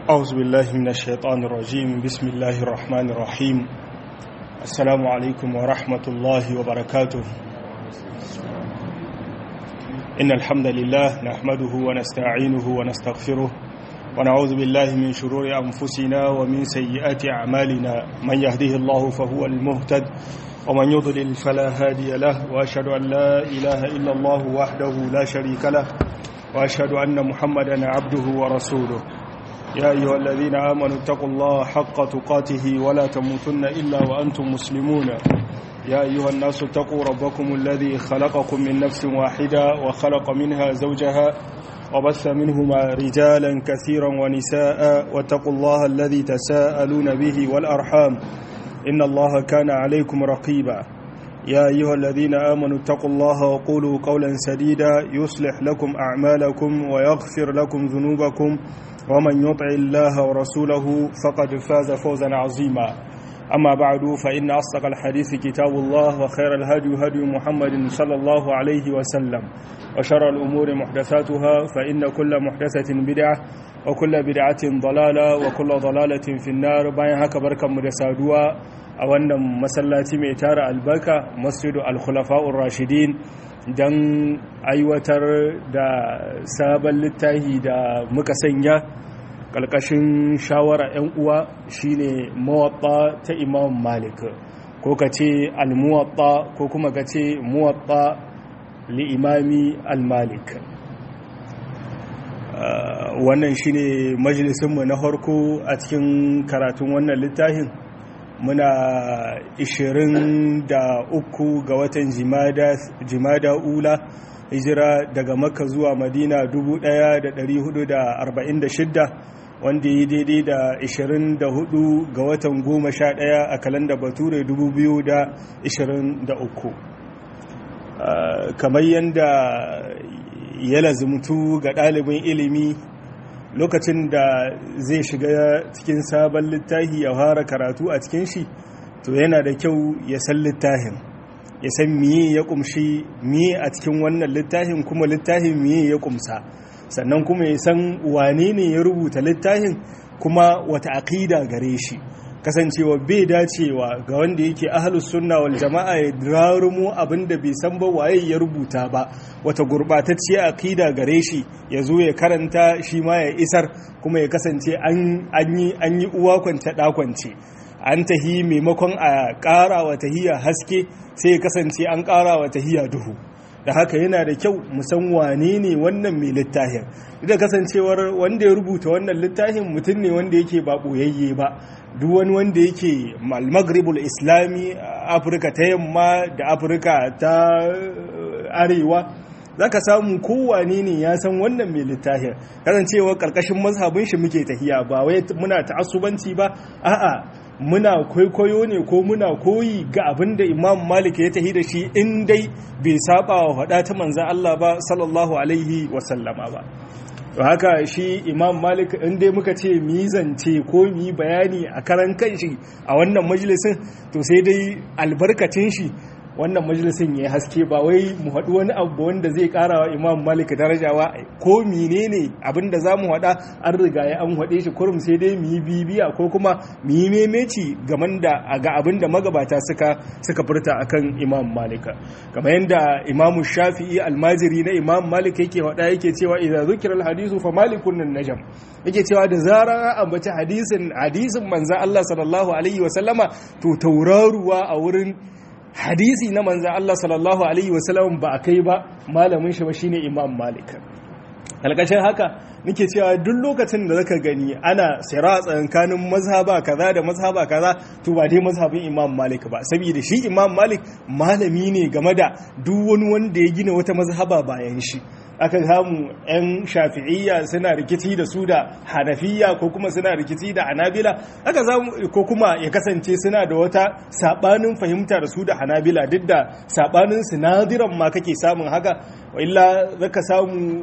أعوذ بالله من الشيطان الرجيم بسم الله الرحمن الرحيم السلام عليكم ورحمة الله وبركاته إن الحمد لله نحمده ونستعينه ونستغفره ونعوذ بالله من شرور أنفسنا ومن سيئات أعمالنا من يهده الله فهو المهتد ومن يضلل فلا هادي له وأشهد أن لا إله إلا الله وحده لا شريك له وأشهد أن محمدا عبده ورسوله يا أيها الذين آمنوا اتقوا الله حق تقاته ولا تموتن إلا وأنتم مسلمون يا أيها الناس اتقوا ربكم الذي خلقكم من نفس واحدة وخلق منها زوجها وبث منهما رجالا كثيرا ونساء واتقوا الله الذي تساءلون به والأرحام إن الله كان عليكم رقيبا يا أيها الذين آمنوا اتقوا الله وقولوا قولا سديدا يصلح لكم أعمالكم ويغفر لكم ذنوبكم ومن يطع الله ورسوله فقد فاز فوزا عظيما أما بعد فإن أصدق الحديث كتاب الله وخير الهدي هدي محمد صلى الله عليه وسلم وشر الأمور محدثاتها فإن كل محدثة بدعة وكل بدعة ضلالة وكل ضلالة في النار باين هكا بركة مدسادوا a wannan masallaci mai tara albarka masjidu al-khulafa'ur rashidin don aiwatar da sabon littafi da muka sanya ƙalƙashin shawara 'yan uwa shine mawaɓa ta imam malik ko ka ce al-muwaɓa ko kuma ka ce muwaɓa li'imami al-malik wannan shine majalisunmu na harko a cikin karatun wannan littafin muna 23 ga watan jimada ula hijira daga makka zuwa madina 1446 wanda yi daidai da 24 ga watan 11 a kalanda bature 2023 kamar yadda ya lazumtu ga ɗalibin ilimi lokacin da zai shiga cikin sabon littafi ya fara karatu a cikin shi to yana da kyau ya san littafin ya san miye ya kumshi miye a cikin wannan littafin kuma littafin miye ya kumsa sannan kuma ya san wane ne ya rubuta littafin kuma wata aƙida gare shi kasancewa bai dacewa ga wanda yake ahlus sunna wal jama'a ya rarumo abinda bai san ba waye ya rubuta ba wata gurbatacciya aqida gare shi ya zo ya karanta shi ma ya isar kuma ya kasance an yi an yi uwa kwance da kwance an tahi maimakon a ƙara wa tahiya haske sai ya kasance an ƙara wa tahiya duhu da haka yana da kyau musan wane ne wannan mai littafin da kasancewar wanda ya rubuta wannan littafin mutum ne wanda yake ba ɓoyayye ba duk wani wanda yake maghribul islami afirka ta yamma da afirka ta arewa zaka samu kowane ne ya san wannan mai littafin kasancewa karkashin mazhabin shi muke tahiya ba wai muna ta'assubanci ba a'a muna kwaikwayo ne ko muna koyi ga abin da imam malik ya tahi da shi in dai bai saba wa faɗa ta manzan Allah ba sallallahu alaihi wasallama ba to haka shi imam malik in dai muka ce mizance ko mi bayani a karan kanshi a wannan majalisin to sai dai albarkacin shi wannan majalisin ya haske ba wai mu haɗu wani abu wanda zai ƙara wa imam malik darajawa ko menene abin da za mu haɗa an riga ya an haɗe shi kurum sai dai mu yi bibiya ko kuma mu yi memeci game da ga abin da magabata suka suka furta akan imam malik kamar yadda imam shafi'i almajiri na imam malik yake faɗa yake cewa idan zukira alhadisu fa malikun nan najam yake cewa da zarar an ambaci hadisin hadisin manzo Allah sallallahu alaihi wa sallama to tauraruwa a wurin hadisi na manzan Allah sallallahu Alaihi wasallam ba a kai ba malamin shi ba shine imam malik alƙashin haka nake cewa duk lokacin da zaka gani ana sira tsakanin mazhaba kaza da mazhaba kaza to ba dai mazhabin imam malik ba saboda shi imam malik malami ne game da duk wani wanda ya gina wata mazhaba bayan shi aka samu 'yan shafi'iyya suna rikici da su da hanafiya ko kuma suna rikici da hanabila aka samu ko kuma ya kasance suna da wata sabanin fahimta da su da hanabila duk da sabanin sinadiran ma kake samun haka illa zaka samu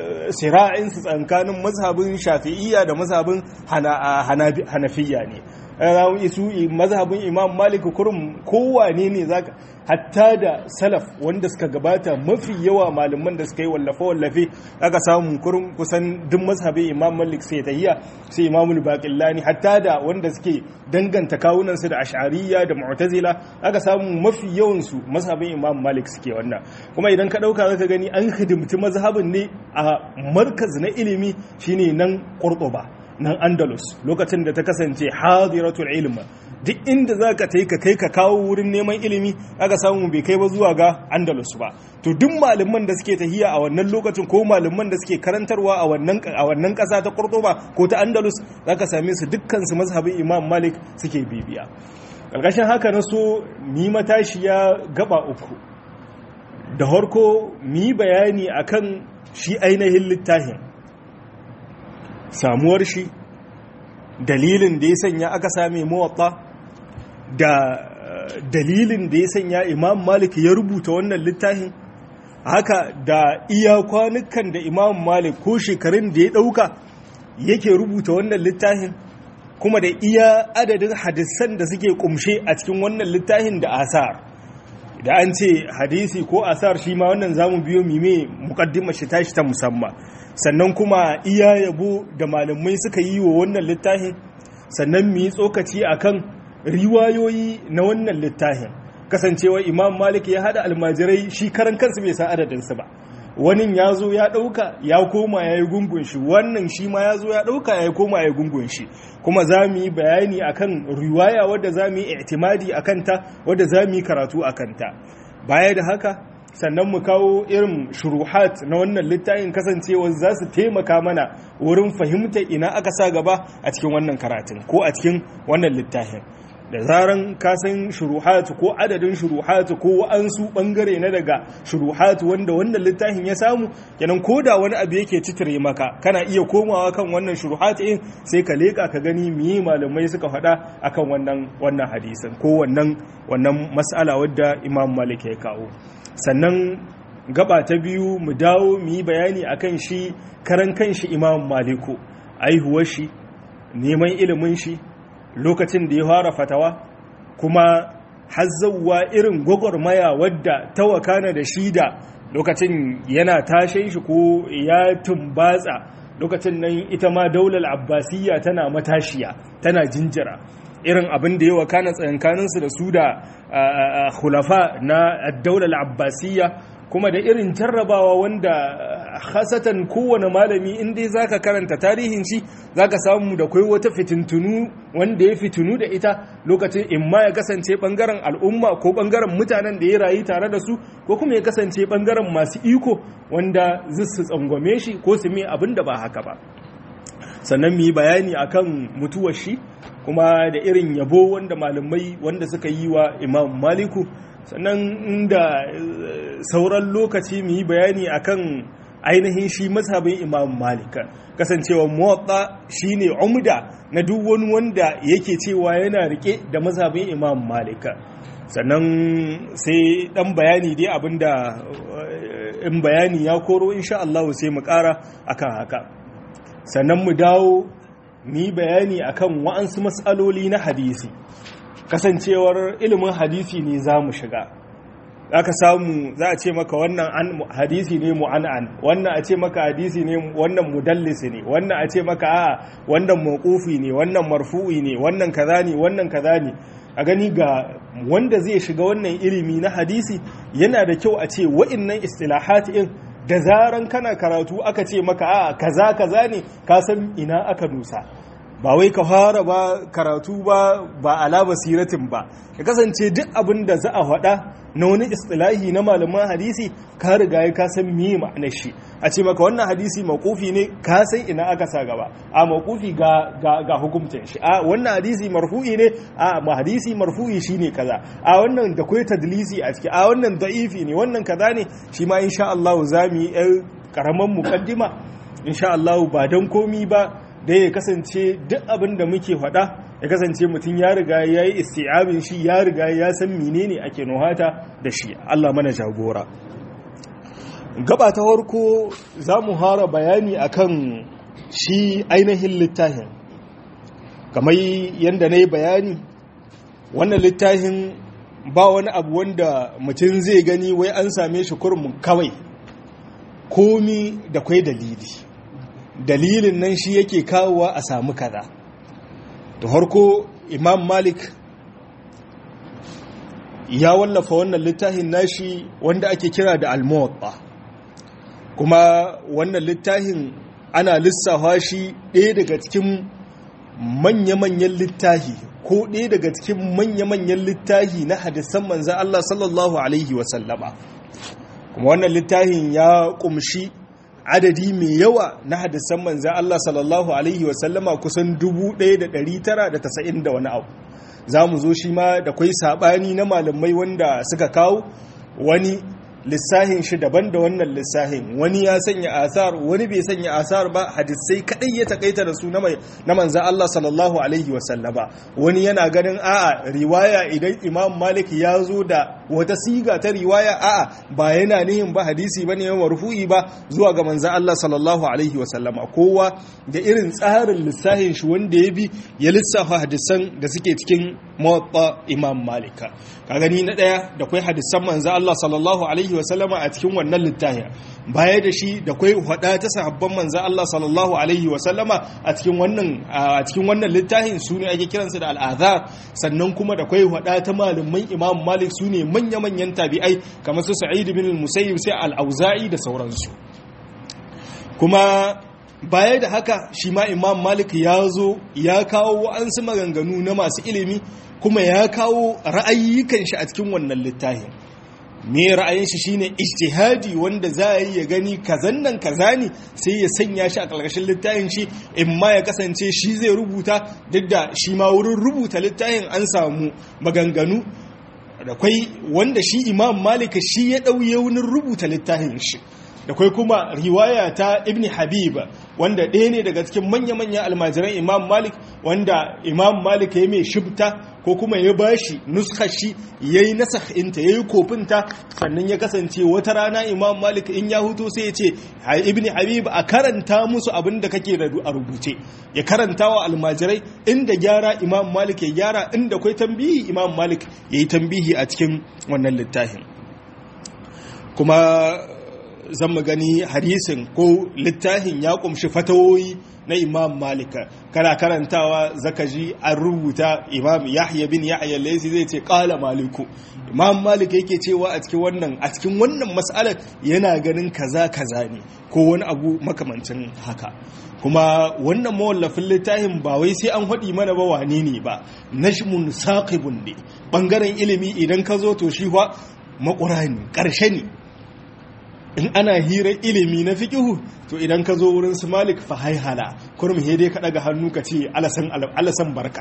sira'in su tsakanin mazhabin shafi'iyya da mazhabin hanafiya ne su mazhabin imam malik kurum kowane ne zaka hatta da salaf wanda suka gabata mafi yawa malaman da suka yi wallafe-wallafe aka samu kurum kusan duk mazhabin imam malik sai tahiyya sai imamul baqillani hatta da wanda suke danganta kawunansu da ash'ariyya da mu'tazila aka samu mafi yawan su mazhabin imam malik suke wannan kuma idan ka dauka zaka gani an hidimci mazhabin ne a markaz na ilimi shine nan qurtuba nan andalus lokacin da ta kasance hadiratul ilm duk inda za ka ta yi ka kai ka kawo wurin neman ilimi aka samu bai kai ba zuwa ga andalus ba to duk malaman da suke tahiya a wannan lokacin ko malaman da suke karantarwa a wannan a wannan kasa ta Cordoba ko ta andalus za ka same su dukkan su mazhabin imam malik suke bibiya ƙarƙashin haka na so mi matashiya gaba uku da harko mi bayani akan shi ainihin littafin samuwar shi dalilin da ya sanya aka same mawatta da dalilin da ya sanya imam malik ya rubuta wannan littafin haka da iya kwanukan da imam malik ko shekarun da ya ɗauka yake rubuta wannan littafin kuma da iya adadin hadisan da suke kumshe a cikin wannan littafin da asar da an ce hadisi ko asar shi ma wannan zamu biyo mime mukaddimar shi tashi ta musamman sannan kuma iya yabo da malamai suka yi wa wannan littafin sannan mu yi tsokaci akan riwayoyi na wannan littafin kasancewa imam malik ya hada almajirai shi karan kansu bai san adadinsu ba wani ya zo ya ɗauka ya koma ya yi gungun shi wannan shi ma ya zo ya ɗauka ya koma ya yi gungun shi kuma za mu yi bayani akan riwaya wadda za mu yi itimadi a kanta wadda za mu yi karatu a kanta baya da haka sannan mu kawo irin shuruhat na wannan littafin kasancewa za su taimaka mana wurin fahimtar ina aka sa gaba a cikin wannan karatun ko a cikin wannan littafin da zaran ka san shuruhatu ko adadin shuruhatu ko wa'ansu bangare na daga shuruhatu wanda wannan littafin ya samu kenan ko da wani abu yake citire maka kana iya komawa kan wannan shuruhatu in sai ka leka ka gani miye malamai suka faɗa akan wannan wannan hadisin ko wannan wannan mas'ala wadda Imam Malik ya kawo sannan gaba ta biyu mu dawo mu yi bayani akan shi karan kanshi Imam Maliku aihuwar shi neman ilimin shi lokacin da ya fara fatawa kuma hazzawa irin gwagwarmaya wadda ta wakana da shi da lokacin yana tashe shi ko ya tumbatsa lokacin nan ita ma daular abbasiyya tana matashiya tana jinjira irin abin da ya wakana tsayankaninsu da su da khulafa na daular abbasiyya kuma da irin jarrabawa wanda hasatan kowane malami in dai zaka karanta tarihin shi zaka samu da kai wata fitintunu wanda ya fitinu da ita lokacin in ma ya kasance bangaren al'umma ko bangaren mutanen da ya rayu tare da su ko kuma ya kasance bangaren masu iko wanda su tsangwame shi ko su mai abin da ba haka ba sannan mu yi bayani akan mutuwar shi kuma da irin yabo wanda malamai wanda suka yi wa imam maliku sannan inda sauran lokaci mu yi bayani akan ainihin shi mazhabin imam malika kasancewa muwatta shine umda na duk wani wanda yake cewa yana rike da mazhabin imam malika sannan sai dan bayani dai abinda in bayani ya koro insha Allah sai mu kara akan haka sannan mu dawo mu yi bayani akan wa'ansu matsaloli na hadisi kasancewar ilimin hadisi ne za mu shiga aka samu za a ce maka wannan hadisi ne mu'an'an wannan a ce maka hadisi ne wannan mudallisi ne wannan a ce maka a wannan mawqufi ne wannan marfu'i ne wannan kaza ne wannan kaza ne a gani ga wanda zai shiga wannan ilimi na hadisi yana da kyau a ce wa'innan istilahat in da zaran kana karatu aka ce maka a kaza kaza ne ka san ina aka nusa ba wai ka fara ba karatu ba ba ala basiratin ba ya kasance duk abin da za a faɗa na wani istilahi na malaman hadisi ka riga ya san me ma'anar shi a ce maka wannan hadisi makufi ne ka san ina aka sa gaba a makufi ga ga ga hukuncin shi a wannan hadisi marfu'i ne a ma hadisi marfu'i shine kaza a wannan da kai tadlisi a ciki a wannan da'ifi ne wannan kaza ne shi ma insha Allah za mu yi karaman mukaddima insha Allah ba dan komi ba da ya kasance duk abin da muke faɗa ya kasance mutum ya riga ya yi isti'abin shi ya riga ya san menene ake nuhata da shi Allah mana jagora gaba ta farko za mu hara bayani akan shi ainihin littafin kamar yadda na yi bayani wannan littafin ba wani abu wanda mutum zai gani wai an same shi kurmin kawai komi da kwai dalili dalilin nan shi yake kawowa a samu kaza da harko imam malik ya wallafa wannan littafin nashi wanda ake kira da almuwatta kuma wannan littafin ana lissafa shi ɗaya daga cikin manya-manyan littafi ko ɗaya daga cikin manya-manyan littafi na hadisan manzan Allah sallallahu Alaihi wasallama kuma wannan littafin ya ƙumshi adadi mai yawa na hadisan manzan Allah sallallahu Alaihi wasallama kusan 1990 da wani abu za mu zo shi ma da kwai saɓani na malamai wanda suka kawo wani lissahin shi daban da wannan lissahin wani ya sanya asar wani bai sanya asar ba hadisai kadai ya takaita da su na manzan Allah sallallahu alaihi wasallama wani yana ganin a'a riwaya idan imam malik ya zo da wata siga ta riwaya a'a ba yana nihin ba hadisi bane ya marfu'i ba zuwa ga manzan Allah sallallahu alaihi wasallama kowa da irin tsarin lissahin shi wanda ya bi ya lissafa hadisan da suke cikin muwatta imam malika ka gani na daya da kwai hadisan manzan Allah sallallahu alaihi wasallama a cikin wannan littafin baya da shi da kwai hada ta sahabban manzan Allah sallallahu alaihi wasallama a cikin wannan a cikin wannan littafin su ne ake kiransu da al'azhar sannan kuma da kwai hada ta malaman imam malik su ne manya-manyan tabi'ai kamar su sa'id bin al-musayyib sai al-auza'i da sauransu kuma baya da haka shi ma imam malik ya zo ya kawo wa'ansu maganganu na masu ilimi kuma ya kawo ra'ayyukan shi a cikin wannan littafin me ra'ayin shi shine ijtihadi wanda za a yi ya gani kazan nan kaza ne sai ya sanya shi a ƙarƙashin littafin shi in ma ya kasance shi zai rubuta duk da shi ma wurin rubuta littafin an samu maganganu da kwai wanda shi imam malika shi ya ɗauye wurin rubuta littafin shi da kwai kuma riwaya ta ibn habib wanda ɗaya ne daga cikin manya-manyan almajiran imam malik wanda imam malik ya mai shibta ko kuma ya bashi nuskar shi ya yi nasahinta ya yi kofinta sannan ya kasance wata rana imam malik in ya hutu sai ya ce ibn habib a karanta musu abin da kake a rubuce ya karanta wa almajirai inda gyara imam malik ya gyara inda kwai tambihi imam malik ya yi tambihi a cikin wannan littafin kuma zan mu gani hadisin ko littafin ya kumshi fatawoyi na imam malika kana karantawa zaka ji an rubuta imam yahya bin yahya laisi zai ce kala maliku imam malik yake cewa a cikin wannan a cikin wannan mas'alar yana ganin kaza kaza ne ko wani abu makamancin haka kuma wannan mawallafin littafin ba wai sai an haɗi mana ba wane ne ba nashmun saqibun ne bangaren ilimi idan ka zo to shi fa makura ne ƙarshe ne in ana hirar ilimi na fikihu to idan ka zo wurin su malik fa haihala kurum he dai ka daga hannu ka ce alasan barka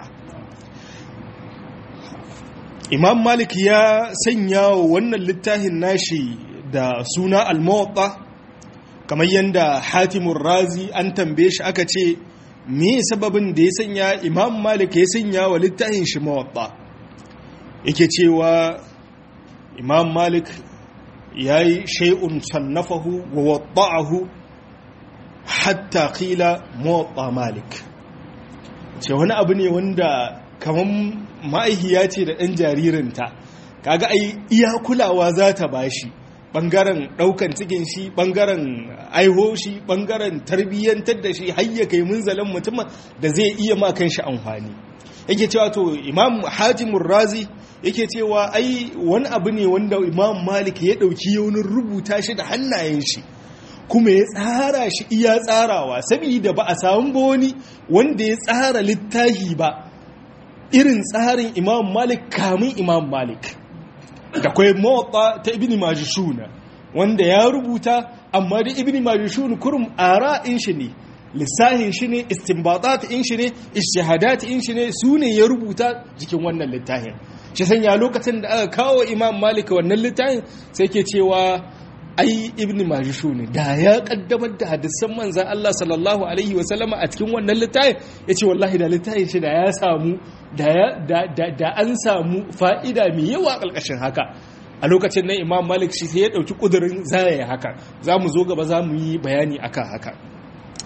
imam malik ya sanya wa wannan littafin nashi da suna al-muwatta kamar yadda hatimun razi an tambaye shi aka ce me sababin da ya sanya imam malik ya sanya wa littafin shi muwatta yake cewa imam malik ya yi shai'un sannafahu wa wadda'ahu hatta kila motsa malik ce wani abu ne wanda kamar ma'aihiya ce da ɗan jaririnta kaga ai iya kulawa za ta bashi ɓangaren ɗaukan cikin shi ɓangaren aiho shi ɓangaren tarbiyyantar da shi hayya kai munzalin mutumin da zai iya ma kan shi amfani yake cewa to imam hajimun razi yake cewa ai wani abu ne wanda imam malik ya ɗauki yaunin rubuta shi da hannayen shi kuma ya tsara shi iya tsarawa saboda ba a samu ba wani wanda ya tsara littafi ba irin tsarin imam malik kamun imam malik da kwai mawata ta ibn majishuna wanda ya rubuta amma da ibn majishuna kurum ara in shi ne lissahin shi ne istinbatat in shi ne ishahadat in shi ne su ne ya rubuta jikin wannan littafin shi sanya lokacin da aka kawo imam malik wannan littafin sai ke cewa ai ibn majishu ne da ya kaddamar da hadisan manzan Allah sallallahu alaihi wa sallama a cikin wannan littafin ya ce wallahi da littafin shi da ya samu da an samu fa'ida mai yawa ƙarƙashin haka a lokacin nan imam malik shi sai ya ɗauki ƙudurin zaya haka za mu zo gaba za mu yi bayani akan haka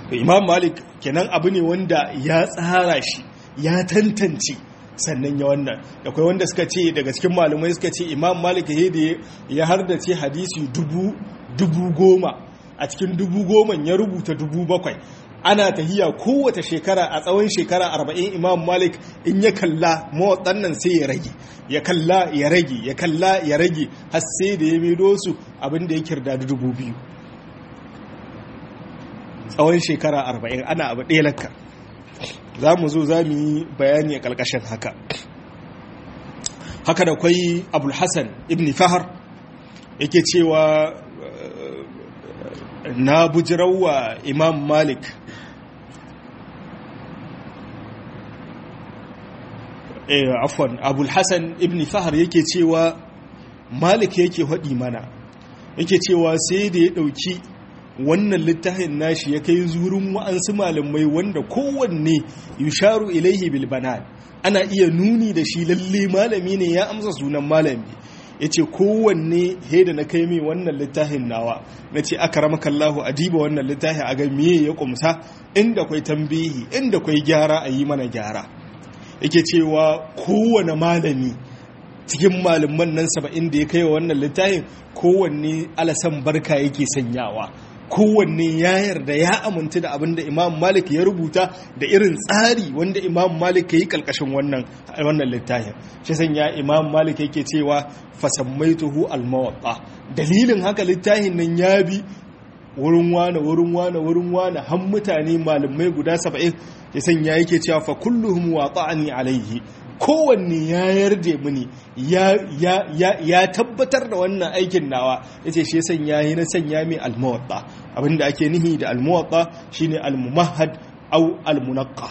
imam malik kenan abu ne wanda ya tsara shi ya tantance sannan ya wannan akwai wanda suka ce daga cikin malumai suka ce imam malik ya ya hardace hadisi dubu dubu goma a cikin dubu goma ya rubuta dubu bakwai ana tahiya kowace shekara a tsawon shekara arba'in imam malik in ya kalla mawatsan nan sai ya rage ya kalla ya rage ya kalla ya rage har sai da ya maido su abinda ya kirda dubu biyu tsawon shekara arba'in ana abu ɗaya lakka za mu zo za mu yi bayani a ƙarƙashin haka haka da kwai abulhassan ibn fahar yake cewa na bujirawa imam malik afwan abulhassan ibn fahar yake cewa malik yake haɗi mana yake cewa sai da ya ɗauki wannan littafin nashi ya kai zurin wa'ansu malamai wanda kowanne yusharu ilaihi bil banan ana iya nuni da shi lalle malami ne ya amsa sunan malami ya ce kowanne he da na kai mai wannan littafin nawa na ce aka rama kallahu a diba wannan littafin a ga miye ya kumsa inda kwai tambihi inda kwai gyara a yi mana gyara yake cewa kowane malami cikin malaman nan saba'in da ya kai wa wannan littafin kowanne alasan barka yake sanyawa kowanne ya yarda ya amintu da abin da imam malik ya rubuta da irin tsari wanda imam malik ya yi kalkashin wannan wannan littafin shi sanya imam malik yake cewa fasammaituhu almawatta dalilin haka littafin nan ya bi wurin wane wurin wane wurin wane har mutane malamai guda saba'in ya sanya yake cewa fa kulluhum wata'ani alaihi kowanne ya yarda mini ya tabbatar da wannan aikin nawa ya ce shi sanya yi na sanya mai almuwatta abinda ake nihi da almuwatta shine almumahad au almunaqqa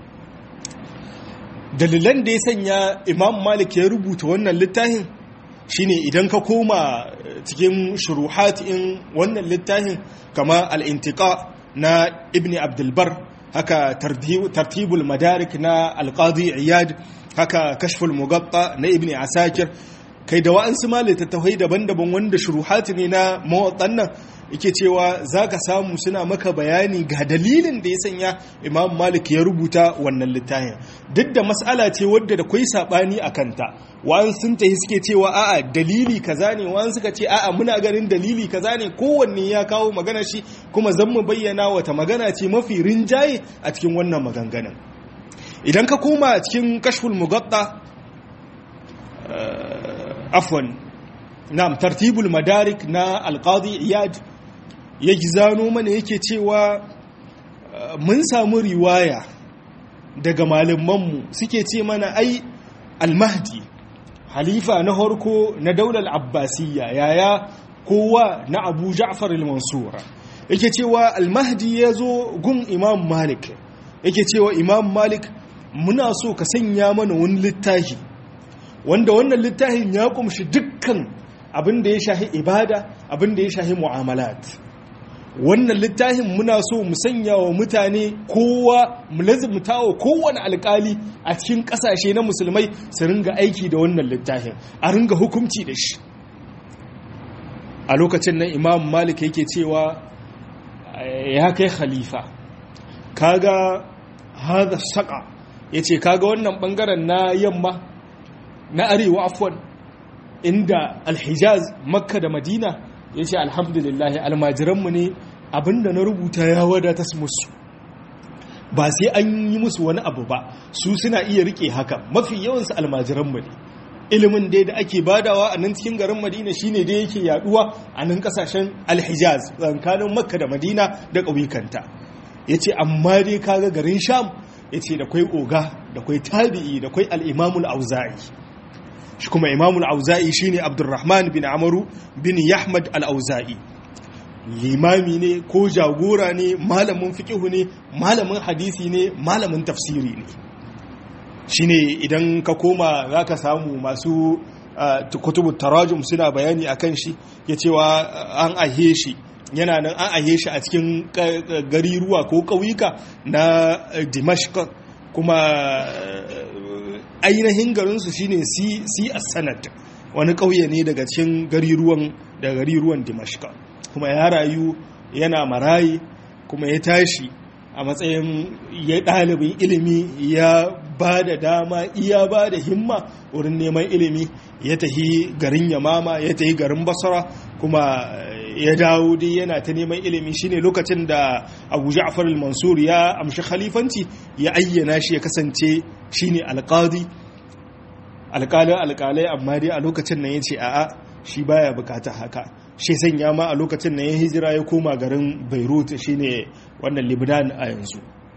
dalilan da ya sanya imam malik ya rubuta wannan littafin shine idan ka koma cikin shuruhat in wannan littafin kama al-intiqa na ibni abdulbar haka tartibul madarik na alqadi iyad haka kashful mugatta na ibni asakir kai da wa'ansu ma littattafai daban-daban wanda shuruhati ne na mawaɗannan yake cewa za ka samu suna maka bayani ga dalilin da ya sanya imam malik ya rubuta wannan littafin duk da mas'ala ce wadda da kwai saɓani a kanta wa'an sun tahi suke cewa a'a dalili kaza ne wa'an suka ce a'a muna ganin dalili kaza ne kowanne ya kawo magana shi kuma zan mu bayyana wata magana ce mafi rinjaye a cikin wannan maganganun idan ka koma cikin kashful mugatta afwan na'am tartibul madarik na alqadi iyad ya gizano mana yake cewa mun samu riwaya daga malamanmu suke ce mana ai almahdi halifa na harko na daular abbasiyya yaya kowa na abu ja'far al-mansura yake cewa almahdi ya zo gun imam malik yake cewa imam malik muna so ka sanya mana wani littafi wanda wannan littafin ya kumshi dukkan abin da ya shahi ibada abin da ya shahi mu'amalat wannan littafin muna so mu sanya wa mutane kowa mu lazumta wa kowane alkali a cikin kasashe na musulmai su ringa aiki da wannan littafin a ringa hukunci da shi a lokacin nan imam malik yake cewa ya kai khalifa kaga hada saka yace kaga wannan bangaren na yamma na arewa afwan inda alhijaz makka da madina ya ce alhamdulillah almajiranmu ne abinda na rubuta ya wadata musu ba sai an yi musu wani abu ba su suna iya rike haka mafi yawansu almajiranmu ne ilimin dai da ake badawa a nan cikin garin madina shine dai yake yaduwa a nan kasashen alhijaz tsakanin makka da madina da ƙauyukanta ya ce amma dai kaga garin sham ya ce da kwai oga da kwai tabi'i da kwai al'imamul auza'i shi kuma imamul auza'i shine abdurrahman bin amaru bin yahmad al-auza'i limami ne ko jagora ne malamin fiqihu ne malamin hadisi ne malamin tafsiri ne shine idan ka koma zaka samu masu kutubu tarajum suna bayani akan shi ya cewa an ahe shi yana nan an ahe shi a cikin gariruwa ko ƙauyuka na dimashq kuma ainihin garinsu shine si a sanad wani ƙauye ne daga cikin gariruwan da gariruwan dimashka kuma ya rayu yana marayi kuma ya tashi a matsayin ya ɗalibin ilimi ya ba da dama iya ba da himma wurin neman ilimi ya tahi garin yamama ya tahi garin basara kuma ya dawo dai yana ta neman ilimi shine lokacin da abu ja'far al-mansur ya amshi khalifanci ya ayyana shi ya kasance shine alqadi alƙalin alƙalai amma dai a lokacin nan ya ce a'a shi baya bukata haka shi sanya ma a lokacin nan ya hijira ya koma garin beirut shine wannan libnan a yanzu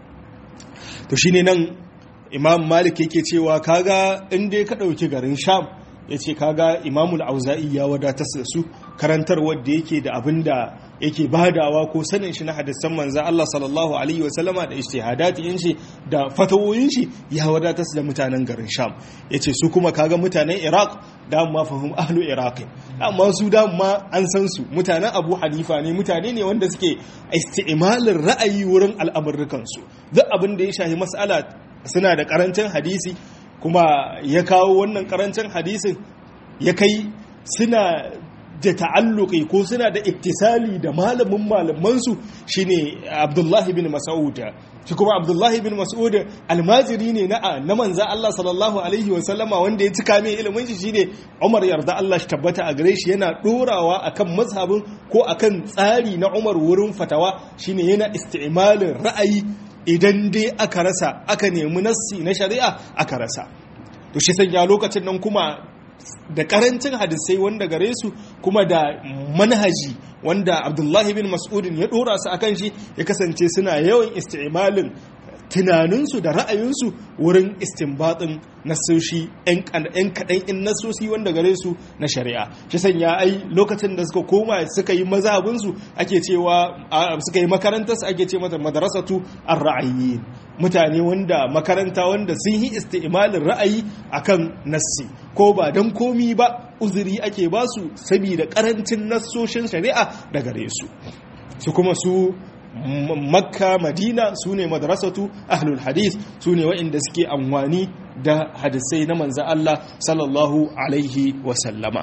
to shine nan imam malik yake cewa kaga in dai ka ɗauki garin sham ya ce kaga imamul auza'i ya wadatar da su karantar wadda yake da abin da yake badawa ko sanin shi na hadisan manzan Allah sallallahu alaihi wasallama da ijtihadatin shi da fatawoyin shi ya wadatar da mutanen garin Sham yace su kuma kaga mutanen Iraq da ma fahim ahlu Iraq amma su da ma an san su mutanen Abu Hanifa ne mutane ne wanda suke isti'malin ra'ayi wurin al'amurrukan su duk abin da ya shahi mas'ala suna da karancin hadisi kuma ya kawo wannan karancin hadisin ya kai suna da ta'alluki ko suna da ittisali da malamin malamansu shine Abdullahi bin Mas'ud shi kuma Abdullahi bin Mas'ud almajiri ne na na manza Allah sallallahu alaihi wa sallama wanda ya cika mai ilimin shi shine Umar yarda Allah shi tabbata a gare shi yana dorawa akan mazhabin ko akan tsari na Umar wurin fatawa shine yana isti'malin ra'ayi idan dai aka rasa aka nemi nassi na shari'a aka rasa to shi sanya lokacin nan kuma da karancin hadisai wanda gare su kuma da manhaji wanda abdullahi bin mas'udin ya dora su akan shi ya kasance suna yawan isti'malin tunaninsu da ra'ayinsu wurin istinbatin nasoshi 'yan kaɗan in nasosi wanda gare su na shari'a shi sanya ai lokacin da suka koma suka yi mazhabinsu ake cewa suka yi makarantarsu ake ce mata madrasatu ar-ra'ayi mutane wanda makaranta wanda sun yi isti'malin ra'ayi akan nassi ko ba don komi ba uzuri ake ba su saboda karancin nassoshin shari'a da gare su su kuma su makka madina su ne madrasatu ahlul hadith su ne waɗanda suke amfani da hadisai na manza Allah sallallahu alaihi wasallama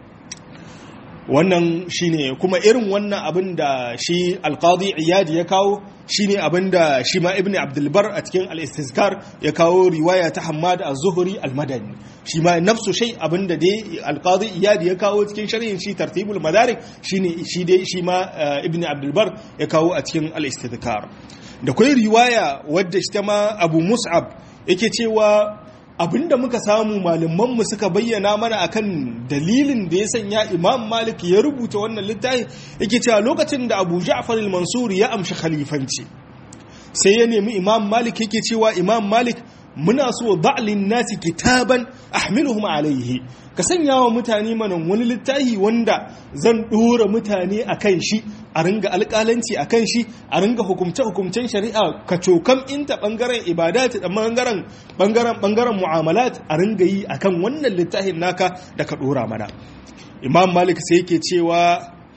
wannan shine kuma irin wannan abin da shi alqadi iyadi ya kawo shine abin da shi ma ibnu abdulbar a cikin al-istizkar ya kawo riwaya ta hammad az-zuhri al-madani shi ma nafsu shay abin da dai alqadi iyadi ya kawo cikin sharhin shi tartibul madarik shine shi dai shi ma ibnu abdulbar ya kawo a cikin al-istizkar da kai riwaya wadda shi ta ma abu mus'ab yake cewa abinda muka samu malamanmu suka bayyana mana akan dalilin da ya sanya imam malik ya rubuta wannan littafi yake cewa lokacin da abu ja'far al-mansur ya amshi khalifanci sai ya nemi imam malik yake cewa imam malik muna so ba'lin nasi kitaban ahmiluhum alaihi ka sanya wa mutane mana wani littafi wanda zan dora mutane akan shi a ringa alƙalanci akan shi a ringa hukumce hukumcen shari'a ka cokam inta bangaren ibadat da bangaren bangaren bangaren mu'amalat a ringa yi akan wannan littafin naka da ka dora mana imam malik sai yake cewa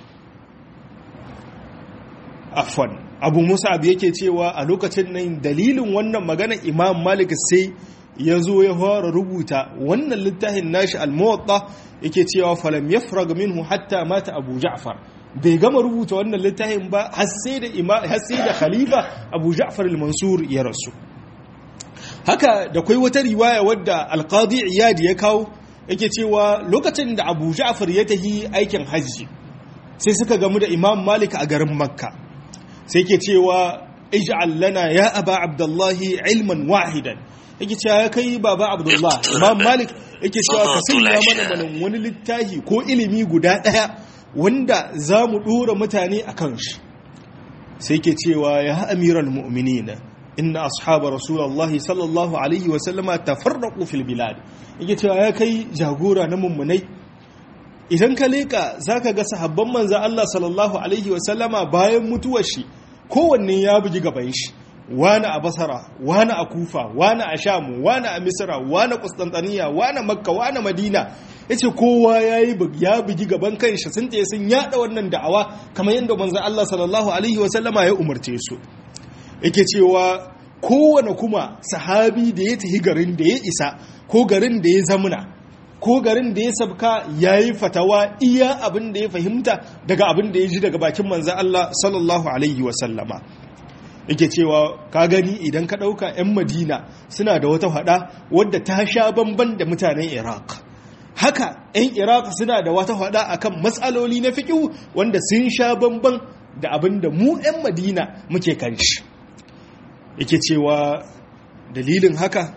afwan abu musab yake cewa a lokacin nan dalilin wannan magana imam malik sai ya zo ya fara rubuta wannan littafin nashi al-muwatta yake cewa falam yafrag minhu hatta mata abu ja'far bai gama rubuta wannan littafin ba har sai da har sai da khalifa abu ja'far al-mansur ya rasu haka da kai wata riwaya wadda al-qadi iyad ya kawo yake cewa lokacin da abu ja'far ya tahi aikin hajji sai suka gamu da imam malik a garin makka sai ke cewa ij'al lana ya aba abdullahi ilman wahidan yake cewa ya kai baba abdullah imam malik yake cewa ka sanya mana mana wani littafi ko ilimi guda daya wanda za mu dora mutane a kan shi sai ke cewa ya amiral mu'minina inna ashaba rasulullahi sallallahu alaihi wa sallama tafarraqu fil bilad yake cewa ya kai jagora na mummunai idan ka leka zaka ga sahabban manzo Allah sallallahu alaihi wa sallama bayan mutuwar shi kowanne ya bugi gaban shi wani a basara wani a kufa wani a shamu wani a misira wani kustantaniya wani makka wani madina ya ce kowa ya bugi gaban kanshi sun tsaye sun yada wannan da'awa kamar yadda manzan Allah sallallahu alaihi wasallama ya umarce su yake cewa kowane kuma sahabi da ya tafi garin da ya isa ko garin da ya zamuna ko garin da ya sabka ya yi fatawa iya abin da ya fahimta daga abin da ya ji daga bakin manzan Allah sallallahu alaihi wasallama yake cewa ka gani idan ka ɗauka 'yan madina suna da wata hada wadda ta sha bamban da mutanen iraq haka 'yan iraq suna da wata hada akan matsaloli na fiƙihu wanda sun sha bamban da abin da mu 'yan madina muke kan shi yake cewa dalilin haka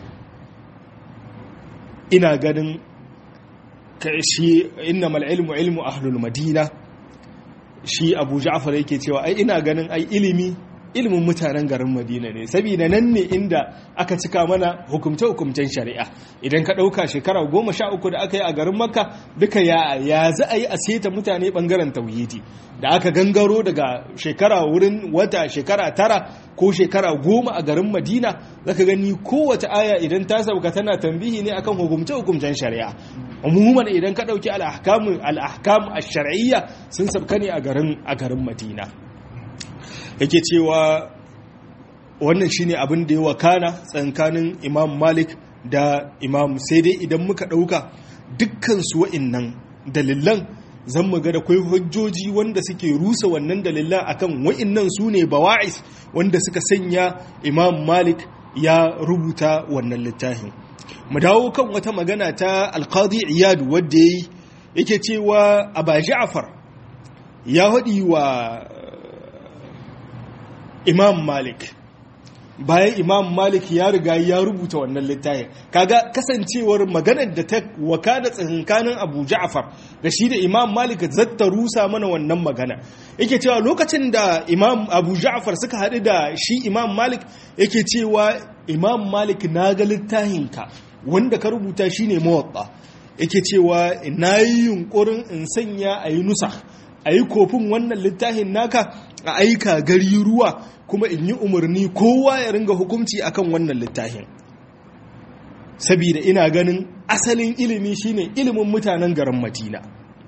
ina ganin shi inna ilmu ilmu ahlul madina shi abu ja'far yake cewa ai ina ganin ai ilimi ilimin mutanen garin madina ne saboda nan ne inda aka cika mana hukumce-hukumcen shari'a idan ka ɗauka shekara goma sha uku da aka yi a garin makka duka ya ya za a yi a seta mutane ɓangaren tauhidi da aka gangaro daga shekara wurin wata shekara tara ko shekara goma a garin madina zaka gani kowace aya idan ta sauka tana tambihi ne akan hukumce-hukumcen shari'a umuman idan ka ɗauki al'ahkamu al'ahkamu a shar'iyya sun sauka ne a garin madina yake cewa wannan shine abin da ya wakana tsakanin imam malik da imam sai dai idan muka ɗauka dukkan su wa'innan dalilan zan mu ga da kwai hujjoji wanda suke rusa wannan dalilan akan wa'innan su ne bawa'is wanda suka sanya imam malik ya rubuta wannan littafin mu dawo kan wata magana ta alqadi iyad wadda yayi yake cewa aba ja'far ya haɗi wa imam malik bayan imam malik ya riga ya rubuta wannan littafin kaga kasancewar maganar da ta wakana tsakankanin abu ja'far da shi da imam malik zatta rusa mana wannan magana yake cewa lokacin da imam abu ja'far suka haɗu da shi imam malik yake cewa imam malik na ga littafinka wanda ka rubuta shine mawatta yake cewa na yi yunkurin in sanya a yi nusa a yi kofin wannan littafin naka a aika gari ruwa kuma in yi umarni kowa ya ringa hukunci akan wannan littafin sabida ina ganin asalin ilimi shine ilimin mutanen garin madina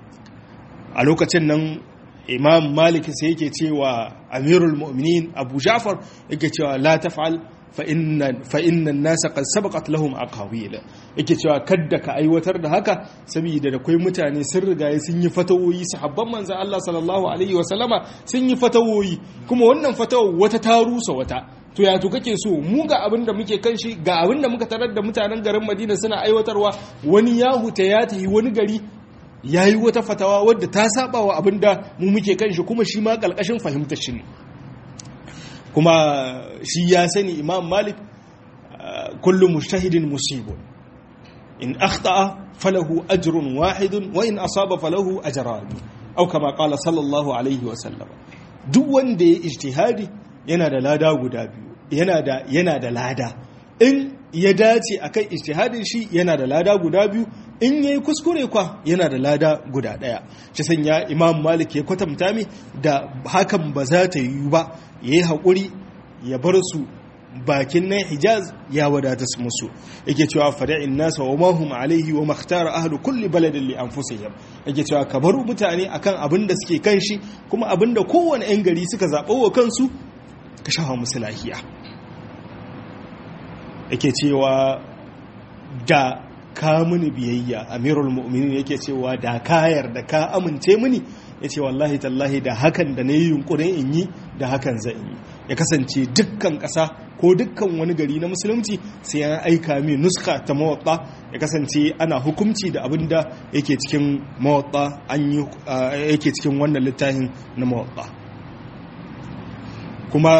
a lokacin nan imam malik sai yake cewa amirul mu'minin abu jafar yake cewa la taf'al fa inna nasa qad sabaqat lahum aqawil yake cewa kadda ka aiwatar da haka saboda da kai mutane sun riga sun yi fatawoyi sahabban manzon Allah sallallahu alaihi wa sallama sun yi fatawoyi kuma wannan fatawa wata ta rusa wata to ya to kake so mu ga abin da muke kan shi ga abin da muka tarar da mutanen garin Madina suna aiwatarwa wani ya huta ya tafi wani gari ya yi wata fatawa wadda ta saba wa abin da mu muke kan shi kuma shi ma ƙalƙashin fahimtar shi ne kuma shi ya sani imam malik kullum mujtahidin musibun in akhta'a falahu ajrun wahidun wa in asaba falahu ajran aw kama qala sallallahu alaihi wa sallam duk wanda ya ijtihadi yana da lada guda biyu yana da yana da lada in ya dace akan ijtihadin shi yana da lada guda biyu in yayi kuskure kwa yana da lada guda daya shi sanya imam malik ya kwatanta mi da hakan ba za ta yi ba yayi hakuri ya bar su bakin nan hijaz ya wadata su musu yake cewa fada'in nasa wa mahum alaihi wa makhtara ahlu kulli baladin li anfusihim yake cewa ka bar mutane akan abin da suke kan shi kuma abin da kowane yan gari suka zaɓa wa kansu ka shafa musu lahiya yake cewa da ka mini biyayya amirul mu'minin yake cewa da ka yarda ka amince mini ya ce wallahi tallahi da hakan da na yi yunkurin in yi da hakan zan yi ya kasance dukkan ƙasa ko dukkan wani gari na musulunci sai an aika min nuska ta mawatta ya kasance ana hukumci da abin da yake cikin mawatta an yi yake cikin wannan littafin na mawatta kuma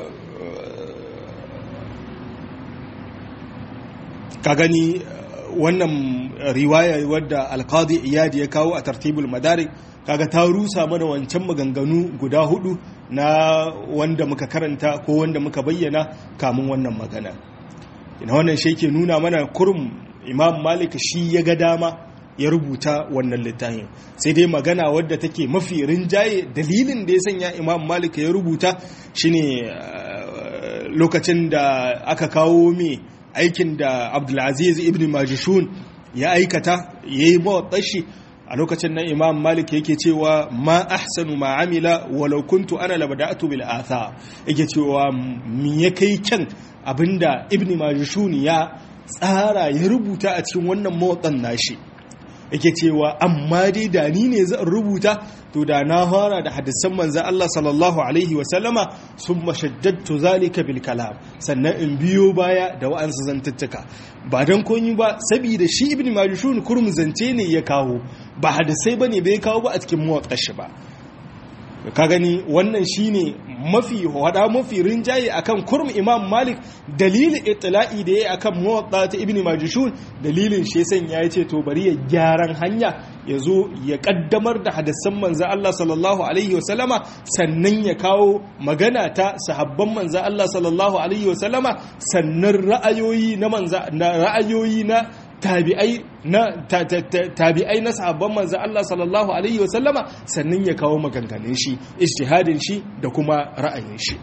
ka gani wannan riwaya wadda alkadi iyadi ya kawo a tartibul madarik kaga ta rusa mana wancan maganganu guda hudu na wanda muka karanta ko wanda muka bayyana kamun wannan magana ina wannan shi ke nuna mana kurum imam malik shi ya ga dama ya rubuta wannan littafin sai dai magana wadda take mafi rinjaye dalilin da ya sanya imam malik ya rubuta shine lokacin da aka kawo mai aikin da abdulaziz ibn majishun ya aikata ya yi mawaɗashi a lokacin nan imam malik yake cewa ma ahsanu ma amila walau kuntu ana labada'atu bil atha yake cewa mi ya kai kyan abinda ibn majishun ya tsara ya rubuta a cikin wannan mawaɗan nashi yake cewa amma dai da ni ne zan rubuta to da na fara da hadisan manzan Allah sallallahu alaihi wasallama sun mashaddatu zalika bil kalam sannan in biyo baya da wa'ansu zantuttuka ba don koyi ba saboda shi ibn majishun kurum zance ne ya kawo ba hadisai bane bai kawo ba a cikin muwaqqashi ba ka gani wannan shine mafi hada mafi rinjaye akan kurm imam malik dalilin itla'i da yayi akan muwatta ta ibn majishun dalilin shi san ya ce to bari ya gyaran hanya ya zo ya kaddamar da hadisan manzo Allah sallallahu alaihi wasallama sannan ya kawo magana ta sahabban manzo Allah sallallahu alaihi wasallama sannan ra'ayoyi na manzo ra'ayoyi na tabi'ai na tabi'ai na sahabban manzo Allah sallallahu alaihi wa sallama sannan ya kawo maganganun shi ijtihadin shi da kuma ra'ayin shi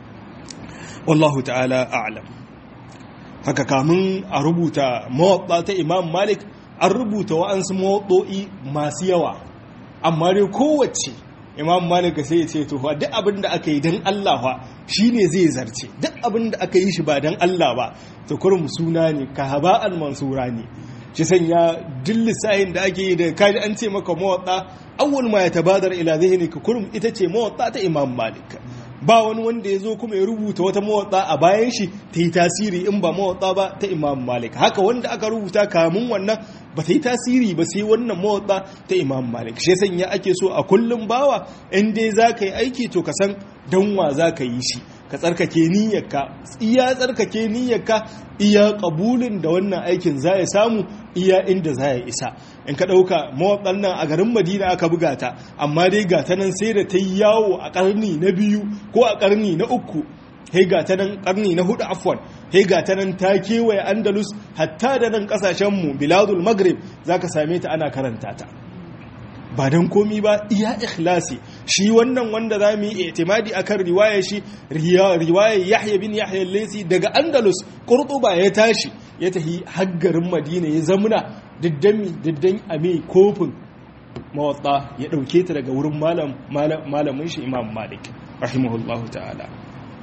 wallahu ta'ala a'lam haka kamun a rubuta mawaɗa ta Imam Malik an rubuta wa'ansu mawaɗo'i masu yawa amma dai kowace Imam Malik sai ya ce to duk abin da aka yi don Allah fa shine zai zarce duk abin da aka yi shi ba don Allah ba to kurum suna ne ka haba'an mansura ne shi sanya duk lissahin da ake yi da kaji an ce maka mawaɗa awwal ma ya tabadar ila zihni ka kurum ita ce mawaɗa ta Imam Malik ba wani wanda ya zo kuma ya rubuta wata mawaɗa a bayan shi ta yi tasiri in ba mawaɗa ba ta Imam Malik haka wanda aka rubuta kamun wannan ba ta yi tasiri ba sai wannan mawaɗa ta Imam Malik shi sanya ake so a kullum bawa in dai za ka yi aiki to ka san don wa za ka yi shi ka tsarkake niyyarka iya tsarkake niyyarka iya kabulin da wannan aikin za ya samu iya inda za ya isa in ka ɗauka mawaɗan nan a garin madina aka buga ta amma dai ga ta nan sai da ta yi yawo a ƙarni na biyu ko a ƙarni na uku hei ga ta nan ƙarni na hudu afwan hei ga ta nan ta kewaye andalus hatta da nan ƙasashenmu biladul maghrib za ka same ta ana karanta ta ba don komi ba iya ikhlasi shi wannan wanda za mu yi itimadi akan riwaya shi riwaya yahya bin yahya laisi daga andalus kurtuba ya tashi ya tafi haggarin madina ya zamuna diddami diddan a mai kofin mawatta ya dauke ta daga wurin malamin shi imam malik rahimahullahu ta'ala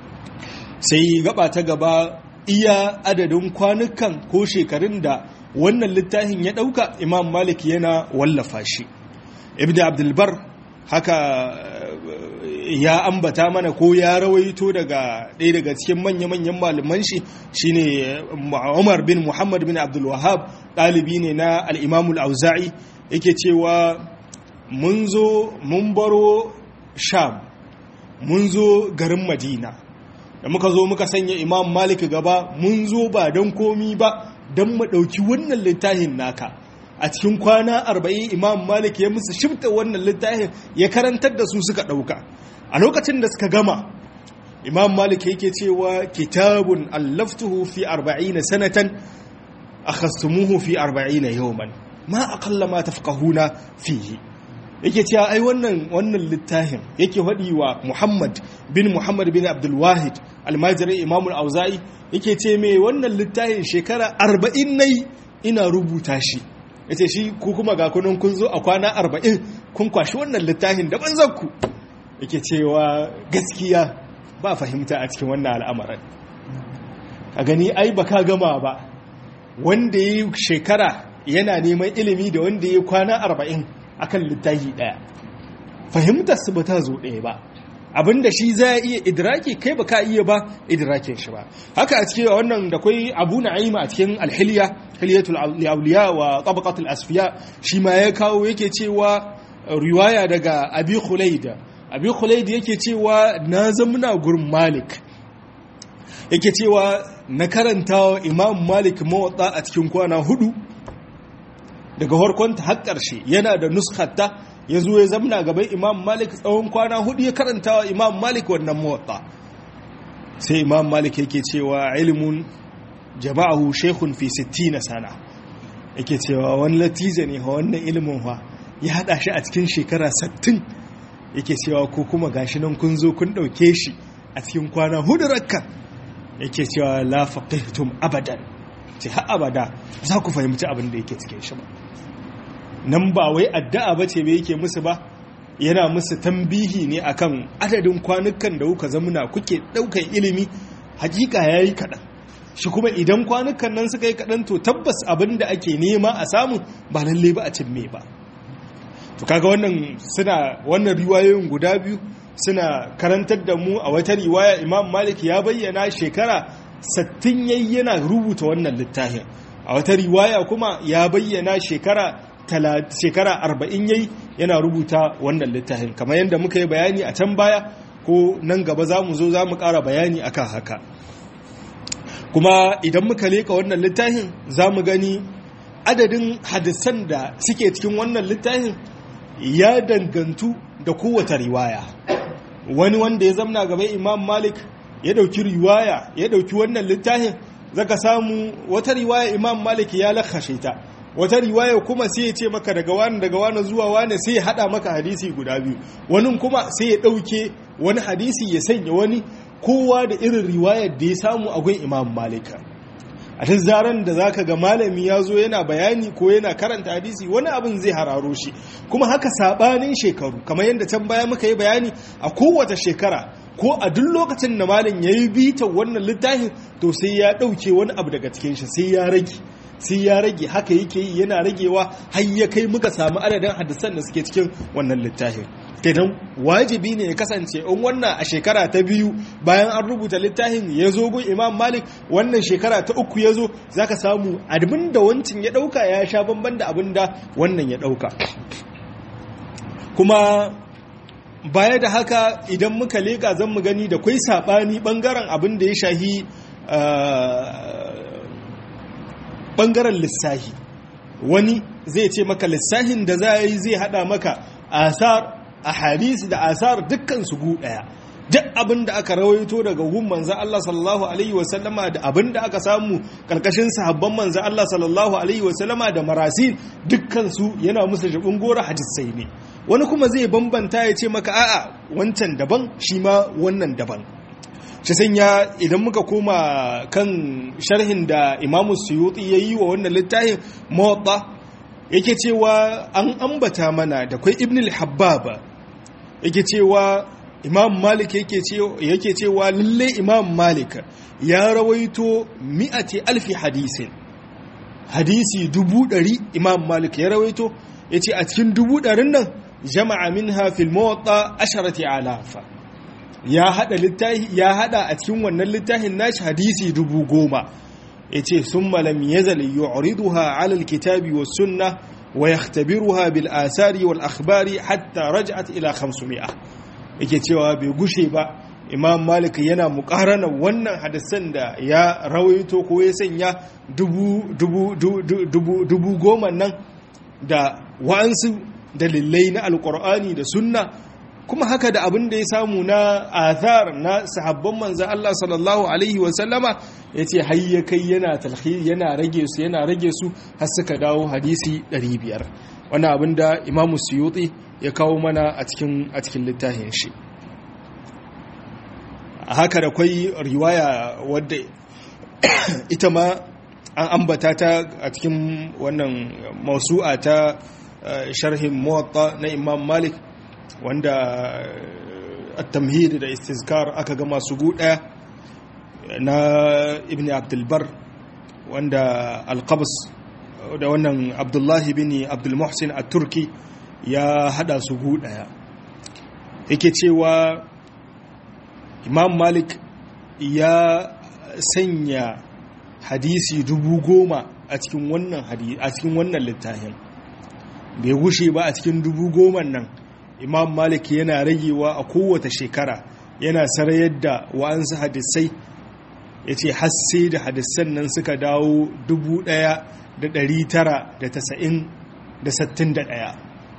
sai gaba ta gaba iya adadin kwanukan ko shekarun da wannan littafin ya dauka imam malik yana wallafa shi ibn abdulbar haka ya ambata mana ko ya rawaito daga ɗaya daga cikin manya-manyan malaman shi shine umar bin muhammad bin abdulwahab ɗalibi ne na al'imamul auza'i yake cewa mun zo mun baro sham mun zo garin madina da muka zo muka sanya imam malik gaba mun zo ba don komi ba don mu ɗauki wannan littafin naka a cikin kwana arba'in imam malik ya musu shifta wannan littafin ya karantar da su suka ɗauka a lokacin da suka gama imam malik yake cewa kitabun allaftuhu fi arba'ina sanatan akhastumuhu fi arba'ina yawman ma aqalla ma tafqahuna fihi yake cewa ai wannan wannan littafin yake faɗi wa muhammad bin muhammad bin abdul wahid almajiri imam al-auza'i yake ce me wannan littafin shekara arba'in nai ina rubuta shi ya ce shi ku kuma ga kunan kun zo a kwana arba'in kun kwashi wannan littafin da banzanku yake cewa gaskiya ba fahimta a cikin wannan al'amarin a gani ai ba ka gama ba wanda ya yi shekara yana neman ilimi da wanda ya kwana arba'in akan littafi ɗaya fahimtar su ba ta zo ɗaya ba abinda shi za a iya idraki kai ba ka iya ba idrakin shi ba haka a cikin wannan da kwai abu na'ima a cikin alhiliya hiliyatul awliya wa tabaqatul asfiya shi ma ya kawo yake cewa riwaya daga abi khulaid abi khulaid yake cewa na zamna gurin malik yake cewa na karanta imam malik mawatta a cikin kwana hudu daga harkonta har ƙarshe yana da nuskhata ya zo ya zamna gaban imam malik tsawon kwana hudu ya karanta wa imam malik wannan mawatta sai imam malik yake cewa ilimin jama'ahu shekun fi 60 sana yake cewa wani latiza ne ha wannan ilimin ha ya hada shi a cikin shekara 60 yake cewa ko kuma gashi nan kun zo kun dauke shi a cikin kwana hudu rakka yake cewa la faqihtum abadan ce har abada za ku fahimci abin da yake cikin shi ba nan ba wai addu'a ba ce yake musu ba yana musu tambihi ne akan adadin kwanukan da kuka zamuna kuke ɗaukar ilimi hakika ya yi kaɗan shi kuma idan kwanukan nan suka yi kaɗan to tabbas abin da ake nema a samu ba lalle ba a cimme ba to kaga wannan suna wannan riwayoyin guda biyu suna karantar da mu a wata riwaya imam malik ya bayyana shekara sattin yayi yana rubuta wannan littafin a wata riwaya kuma ya bayyana shekara shekara arba'in yayi yana rubuta wannan littafin kamar yadda muka yi bayani a can baya ko nan gaba za mu zo za mu ƙara bayani akan haka kuma idan muka leka wannan littafin za mu gani adadin hadisan da suke cikin wannan littafin ya dangantu da kowace riwaya wani wanda ya zamna gaba imam malik ya dauki riwaya ya dauki wannan littafin zaka samu wata riwaya imam malik ya lakashe ta wata riwaya kuma sai ya ce maka daga wani daga wani zuwa wani sai ya hada maka hadisi guda biyu wani kuma sai ya dauke wani hadisi ya sanya wani kowa da irin riwayar da ya samu a gun imam malika a ta zaren da zaka ga malami ya zo yana bayani ko yana karanta hadisi wani abin zai hararo shi kuma haka sabanin shekaru kamar yadda can baya muka yi bayani a kowace shekara ko a duk lokacin da malam ya yi bitan wannan littafin to sai ya ɗauke wani abu daga cikin shi sai ya rage sai ya rage haka yake yi yana ragewa har ya kai muka samu adadin hadisan da suke cikin wannan littafin kenan wajibi ne ya kasance in wannan a shekara ta biyu bayan an rubuta littafin ya zo gun imam malik wannan shekara ta uku ya zo za ka samu abin da wancin ya ɗauka ya sha bamban da abin da wannan ya ɗauka kuma baya da haka idan muka leƙa zan mu gani da kwai saɓani ɓangaren abin da ya shahi ɓangaren lissahi wani zai ce maka lissahin da za a yi zai haɗa maka asar a hadisi da asar dukkan su gu daya duk abin da aka rawaito daga gun manzan Allah sallallahu alaihi wasallama da abin da aka samu karkashin sahabban manzan Allah sallallahu alaihi wasallama da marasil dukkan su yana musu jibin gora hadisai ne wani kuma zai bambanta ya ce maka a'a wancan daban shi ma wannan daban shi sanya idan muka koma kan sharhin da imamu suyuti ya yi wa wannan littafin mawaɗa yake cewa an ambata mana da kwai ibn al-habbaba yake cewa imam malik yake cewa lalle imam malik ya rawaito mi'ati alfi hadisin hadisi dubu ɗari imam malik ya rawaito ya ce a cikin dubu ɗarin nan jama'a min hafil mawaɗa asharati alafa ya hada littafi ya hada a cikin wannan littafin nashi hadisi dubu goma yace summa lam yazal yu'riduha 'ala al-kitabi was sunnah wa yahtabiruha bil asari wal akhbari hatta raj'at ila 500 yake cewa bai gushe ba imam malik yana mukarana wannan hadisan da ya rawaito ko ya sanya dubu dubu dubu dubu goma nan da wa'ansu dalilai na alkur'ani da sunna kuma haka da abin da ya samu na athar na sahabban manzo Allah sallallahu alaihi wa sallama yace har ya kai yana talhi yana rage su yana rage su har suka dawo hadisi 500 wannan abin da Imam Suyuti ya kawo mana a cikin a cikin littafin shi haka da kwai riwaya wadda ita ma an ambata ta a cikin wannan mausu'a ta sharhin muwatta na Imam Malik wanda at-tamhid da istizkar aka ga masu guda na ibn abdulbar wanda al-qabs da wannan abdullahi bin abdul muhsin at-turki ya hada su guda yake cewa imam malik ya sanya hadisi dubu goma a cikin wannan a cikin wannan littafin bai gushe ba a cikin dubu goma nan imam malik yana ragewa a kowace shekara yana sarayar da wa'ansu hadisai ya ce hasse da hadisan nan suka dawo 1961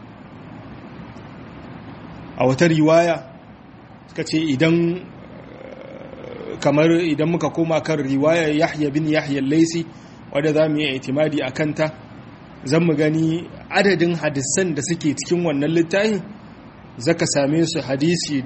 a wata riwaya suka ce idan kamar idan muka koma kan riwaya yahya bin yahya laisi wadda za mu yi itimadi a kanta zan mu gani adadin hadisan da suke cikin wannan littafin zaka same su hadisi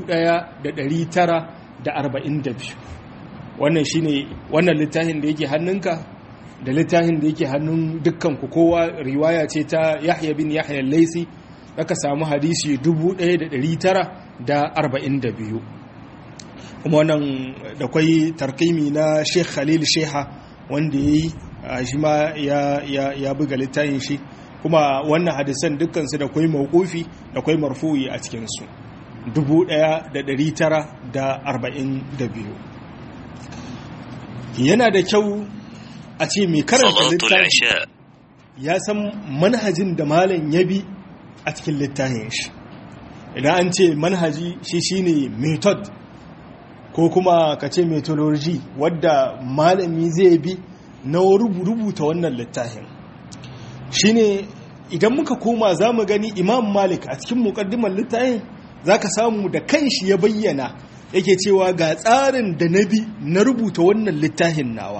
1942 wannan shine wannan littafin da yake hannunka da littafin da yake hannun dukkan ku kowa riwaya ce ta Yahya bin Yahya al-Laisi zaka samu hadisi 1942 kuma wannan da kwai tarkimi na sheikh khalil sheha wanda ya yi shi ma ya buga littafin shi kuma wannan hadisan dukkansu da kwai mawkufi da kwai marfu'i a cikinsu 1942 yana da kyau a ce mai karanta littafi ya san manhajin da malam ya bi a cikin littafin shi idan an ce manhaji shi shine method ko kuma ka ce methodology wadda malami zai bi na rubuta wannan littafin shine idan muka koma za mu gani imam malik a cikin mukaddimar littafin za ka samu da kanshi ya bayyana yake cewa ga tsarin da na bi na rubuta wannan littafin nawa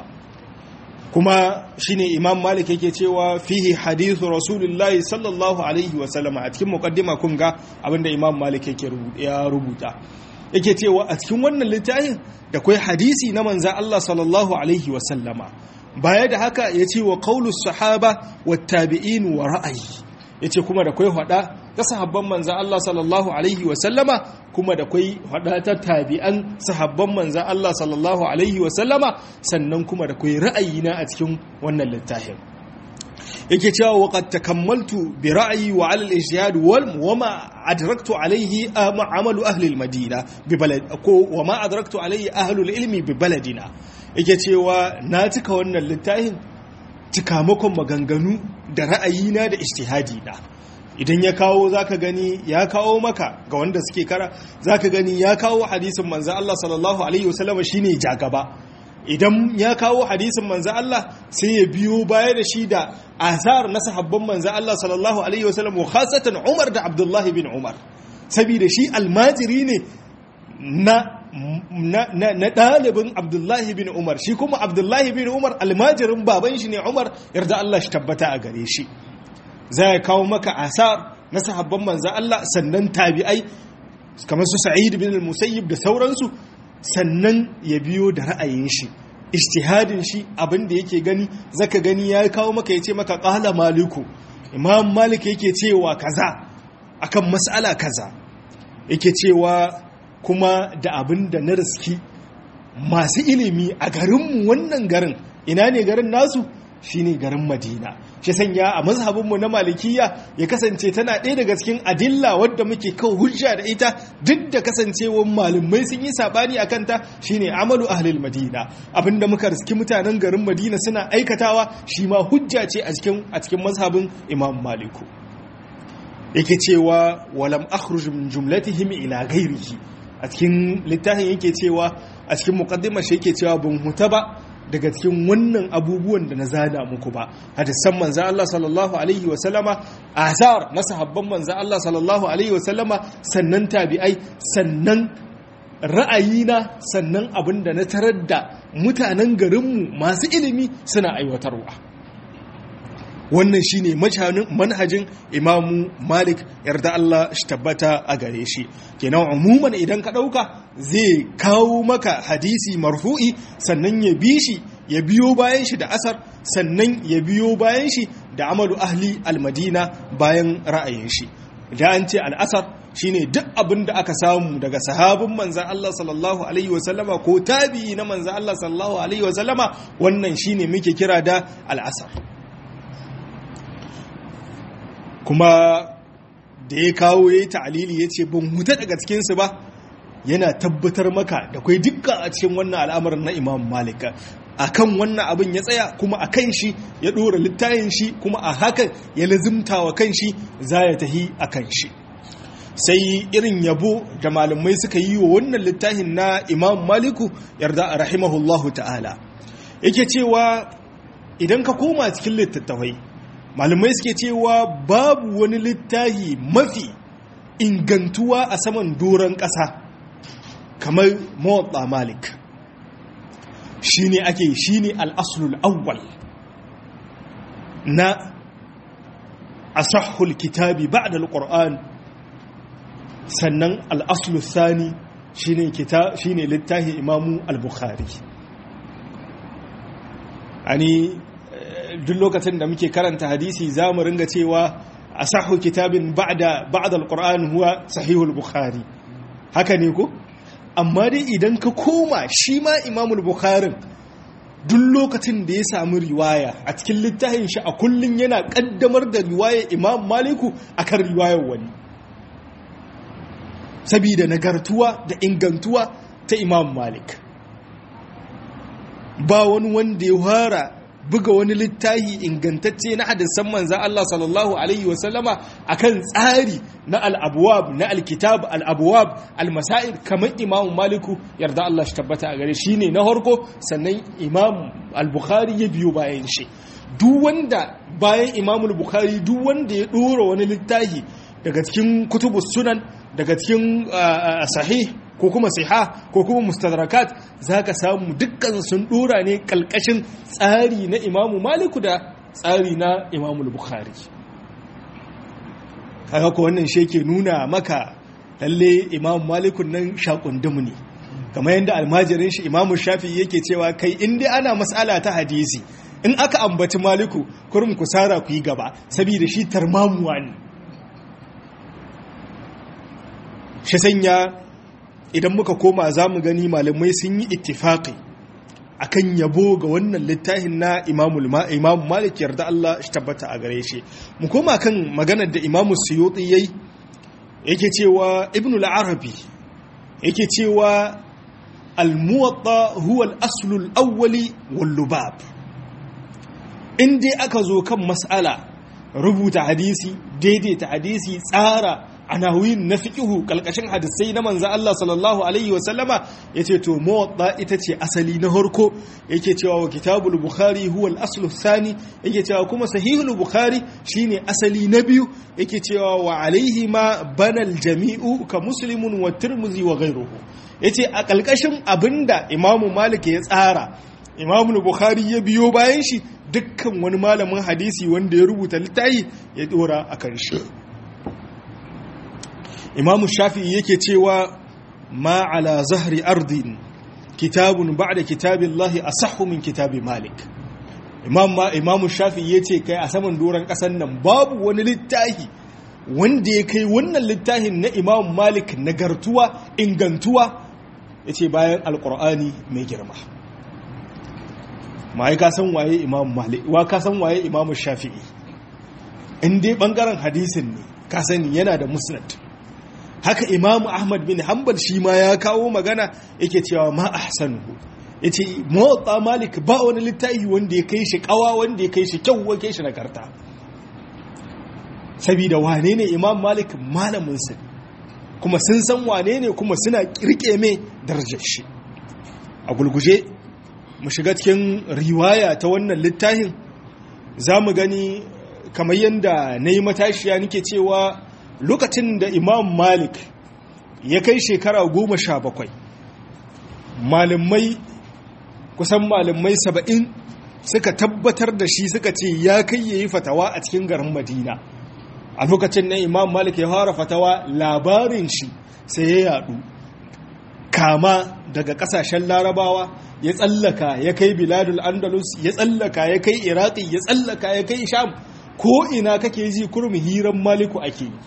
kuma shine imam malik yake cewa fihi hadithu rasulullahi sallallahu alaihi wasallama a cikin mukaddima kun ga abinda imam malik yake ya rubuta yake cewa a cikin wannan littafin da kwai hadisi na manza Allah sallallahu alaihi wasallama baya da haka ya ce wa qaulus sahaba wa tabi'in wa ra'ayi ya ce kuma da kwai hada ta sahabban manza Allah sallallahu alaihi wasallama kuma da kwai hada ta tabi'an sahabban manza Allah sallallahu alaihi wasallama sannan kuma da kwai ra'ayina a cikin wannan littafin yake cewa waqad takammaltu bi ra'yi wa 'ala al-ijtihad wa ma adraktu alayhi amalu ahli al-madina bi balad ko wa ma adraktu alayhi ahli al-ilmi bi baladina yake cewa na cika wannan littafin cikamakon maganganu da ra'ayina da ijtihadi na idan ya kawo zaka gani ya kawo maka ga wanda suke kara zaka gani ya kawo hadisin manzo Allah sallallahu alaihi wasallam shine jagaba idan ya kawo hadisin manzo Allah sai ya biyo baya da shi da asar na sahabban manzo Allah sallallahu alaihi wasallam khasatan Umar da Abdullah bin Umar saboda shi almajiri ne na na ɗalibin abdullahi bin umar shi kuma abdullahi bin umar almajirin baban shi ne umar yarda Allah shi tabbata a gare shi za ya kawo maka asar na sahabban manzo Allah sannan tabi'ai kamar su sa'id bin al-musayyib da sauransu sannan ya biyo da ra'ayin shi ijtihadin shi abin da yake gani zaka gani ya kawo maka yace maka qala maliku imam malik yake cewa kaza akan mas'ala kaza yake cewa kuma da abin da na riski masu ilimi a garinmu wannan garin ina ne garin nasu shine garin madina shi sanya a mazhabinmu na malikiya ya kasance tana ɗaya daga cikin adilla wadda muke kawo hujja da ita duk da kasancewar malumai sun yi sabani a kanta shine amalu ahlil madina abinda muka riski mutanen garin madina suna aikatawa shi ma hujja ce a cikin a cikin mazhabin imam maliku yake cewa walam akhruj min jumlatihim ila ghairihi a cikin littafin yake cewa a cikin muqaddimar shi yake cewa ban huta ba daga cikin wannan abubuwan da na zana muku ba hadisan manzo Allah sallallahu alaihi wa sallama asar na sahabban manzo Allah sallallahu alaihi wa sallama sannan tabi'ai sannan ra'ayina sannan abin da na tarar da mutanen garinmu masu ilimi suna aiwatarwa wannan shine manhajin imamu malik yarda Allah shi tabbata a gare shi kenan umuman idan ka dauka zai kawo maka hadisi marfu'i sannan ya bi shi ya biyo bayan shi da asar sannan ya biyo bayan shi da amalu ahli almadina bayan ra'ayin shi da an ce al'asar shine duk abin da aka samu daga sahabin manzan Allah sallallahu alaihi wasallama ko tabi'i na manzan Allah sallallahu alaihi wasallama wannan shine muke kira da al'asar kuma da ya kawo ya yi ta'alili ya ce ban huta daga cikinsu ba yana tabbatar maka da kwai dukkan a cikin wannan al'amarin na imam malika a kan wannan abin ya tsaya kuma a kan shi ya ɗora littayin shi kuma a hakan ya lazimta wa kan shi za ya tahi a kan shi sai irin yabo da malamai suka yi wa wannan littafin na imam maliku yarda a rahimahullahu ta'ala yake cewa idan ka koma cikin littattafai malamai suke cewa babu wani littafi mafi ingantuwa a saman doron ƙasa kamar mawaɗa malik shi ne ake shi ne al'asulul awwal na asahul kitabi ba da al'ur'an sannan al'asulul sani shi ne littafi imamu al-bukhari ani duk lokacin da muke karanta hadisi za mu ringa cewa a sahu kitabin ba'da ba'da alquran huwa sahihul bukhari haka ne ko amma dai idan ka koma shi ma imamul bukharin duk lokacin da ya samu riwaya a cikin littafin shi a kullum yana kaddamar da riwayar imam maliku akan riwayar wani sabida nagartuwa da ingantuwa ta imam malik ba wani wanda ya fara buga wani littafi ingantacce na hadisan manzan Allah sallallahu Alaihi wasallama a kan tsari na al'abuwab na alkitab al'abuwab al-masa'id kamar imamu maliku yarda Allah shi tabbata a gare shi ne na harko sannan imamu al-bukhari ya biyo bayan shi duk wanda bayan imamul bukhari duk wanda ya ɗora wani littafi daga cikin kutubu sunan daga cikin sahih ko kuma siha ko kuma mustadrakat zaka samu dukkan sun dora ne kalkashin tsari na imamu maliku da tsari na imamu bukhari kaga ko wannan shi yake nuna maka lalle imamu maliku nan shakundumu ne kamar yadda almajirin shi imamu shafi yake cewa kai in dai ana mas'ala ta hadisi in aka ambaci maliku kurum ku sara ku yi gaba saboda shi tarmamuwa ne shi sanya idan muka koma za mu gani malamai sun yi ittifaƙi akan yabo ga wannan littafin na imamu malik yarda Allah shi tabbata a gare shi mu koma kan maganar da imamu suyuti yayi yake cewa ibn al-arabi yake cewa al-muwatta huwa al-aslu al-awwali wal-lubab in dai aka zo kan mas'ala rubuta hadisi daidaita hadisi tsara anawin na fiƙihu ƙalƙashin hadisai na manzan Allah sallallahu Alaihi wasallama ya ce to mawaɗa ita ce asali na harko yake cewa wa kitabul bukhari huwa al-aslu thani yake cewa kuma sahihul bukhari shine asali na biyu yake cewa wa alaihi ma banal jami'u ka muslimun wa tirmidhi wa ghayruhu yace a ƙalƙashin abinda imamu malik ya tsara imamu bukhari ya biyo bayan shi dukkan wani malamin hadisi wanda ya rubuta littafi ya dora akan shi imamu shafi'i yake cewa ma ala zahri ardin kitabun ba'da kitabillahi asahhu min kitabi malik imam ma imamu shafi'i yace kai a saman doran kasan nan babu wani littafi wanda ya kai wannan littafin na imam malik nagartuwa ingantuwa yace bayan alqur'ani mai girma mai ka san waye imam malik wa ka san waye imamu shafi'i in dai bangaren hadisin ne ka sani yana da musnad haka imamu ahmad bin hanbal shi ma ya kawo magana yake cewa ma ahsanuhu yace muwatta malik ba wani littafi wanda ya kai shi kawa wanda ya kai shi kyau wanda kai shi nagarta saboda wane ne imam malik malamin su kuma sun san wane ne kuma suna kirke mai darajar shi a gulguje mu shiga cikin riwaya ta wannan littafin za mu gani kamar yadda na yi matashiya nake cewa lokacin da imam malik ya kai shekara goma sha bakwai malamai kusan malamai saba'in suka tabbatar da shi suka ce ya kai ya yi fatawa a cikin garin madina a lokacin na imam malik ya fara fatawa labarin shi sai ya yadu kama daga kasashen larabawa ya tsallaka ya kai biladul andalus ya tsallaka ya kai iraki ya tsallaka ya kai sham ko ina kake ji kurmi hiran maliku ake yi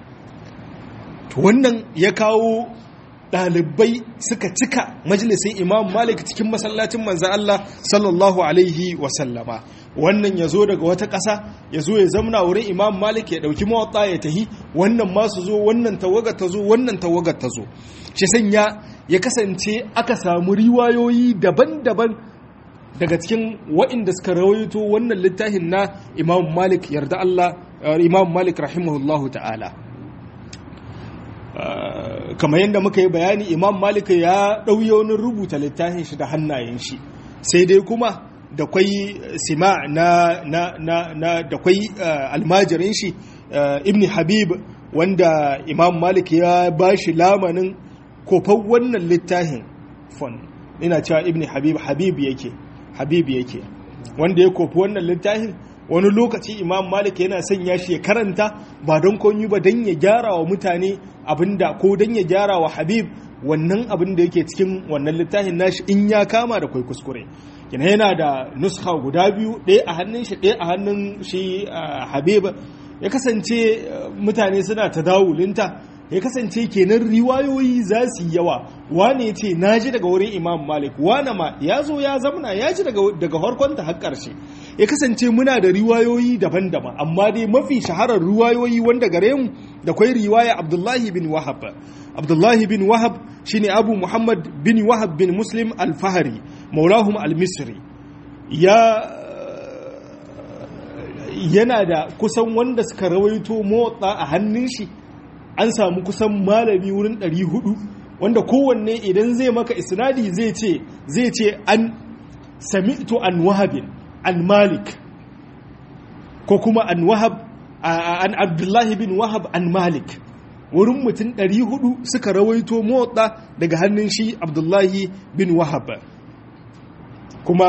wannan ya kawo ɗalibai suka cika majalisin imam malik cikin masallacin manzan Allah sallallahu alaihi wasallama wannan ya zo daga wata ƙasa ya zo ya zamna wurin imam malik ya ɗauki mawaɗa ya tahi wannan masu zo wannan tawagar ta zo wannan tawagar ta zo shi sanya ya kasance aka samu riwayoyi daban-daban daga cikin waɗanda suka rawaito wannan littafin na imam malik yarda Allah imam malik rahimahullahu ta'ala kamar yadda muka yi bayani imam malik ya ɗauye wani rubuta littafin shi da hannayen shi sai dai kuma da kwai sima na na na na da kwai almajirin shi ibn habib wanda imam malik ya ba shi lamanin kofar wannan littafin fon ina cewa ibn habib habib yake habib yake wanda ya kofi wannan littafin wani lokaci imam malik yana sanya shi ya karanta ba don konyi ba don ya gyara wa mutane abinda ko don ya gyara wa habib wannan abin da yake cikin wannan littafin nashi in ya kama da kwai kuskure kina yana da nuska guda biyu ɗaya a hannun shi ɗaya a hannun shi habib ya kasance mutane suna ta dawulinta ya kasance kenan riwayoyi za su yi yawa wane ya ce na ji daga wurin imam malik wane ma ya zo ya zamana ya ji daga harkonta har ƙarshe ya kasance muna da riwayoyi daban-daban amma dai mafi shaharar riwayoyi wanda gare mu da kwai riwaya abdullahi bin wahab abdullahi bin wahab shine abu muhammad bin wahab bin muslim al-fahari maulahum al-misri ya yana da kusan wanda suka rawaito motsa a hannun shi an samu kusan malami wurin 400 wanda kowanne idan zai maka isnadi zai ce zai ce an sami'tu an wahabin an malik ko kuma an wahab an abdullahi bin wahab an malik wurin mutum 400 suka rawaito motsa daga hannun shi abdullahi bin wahab kuma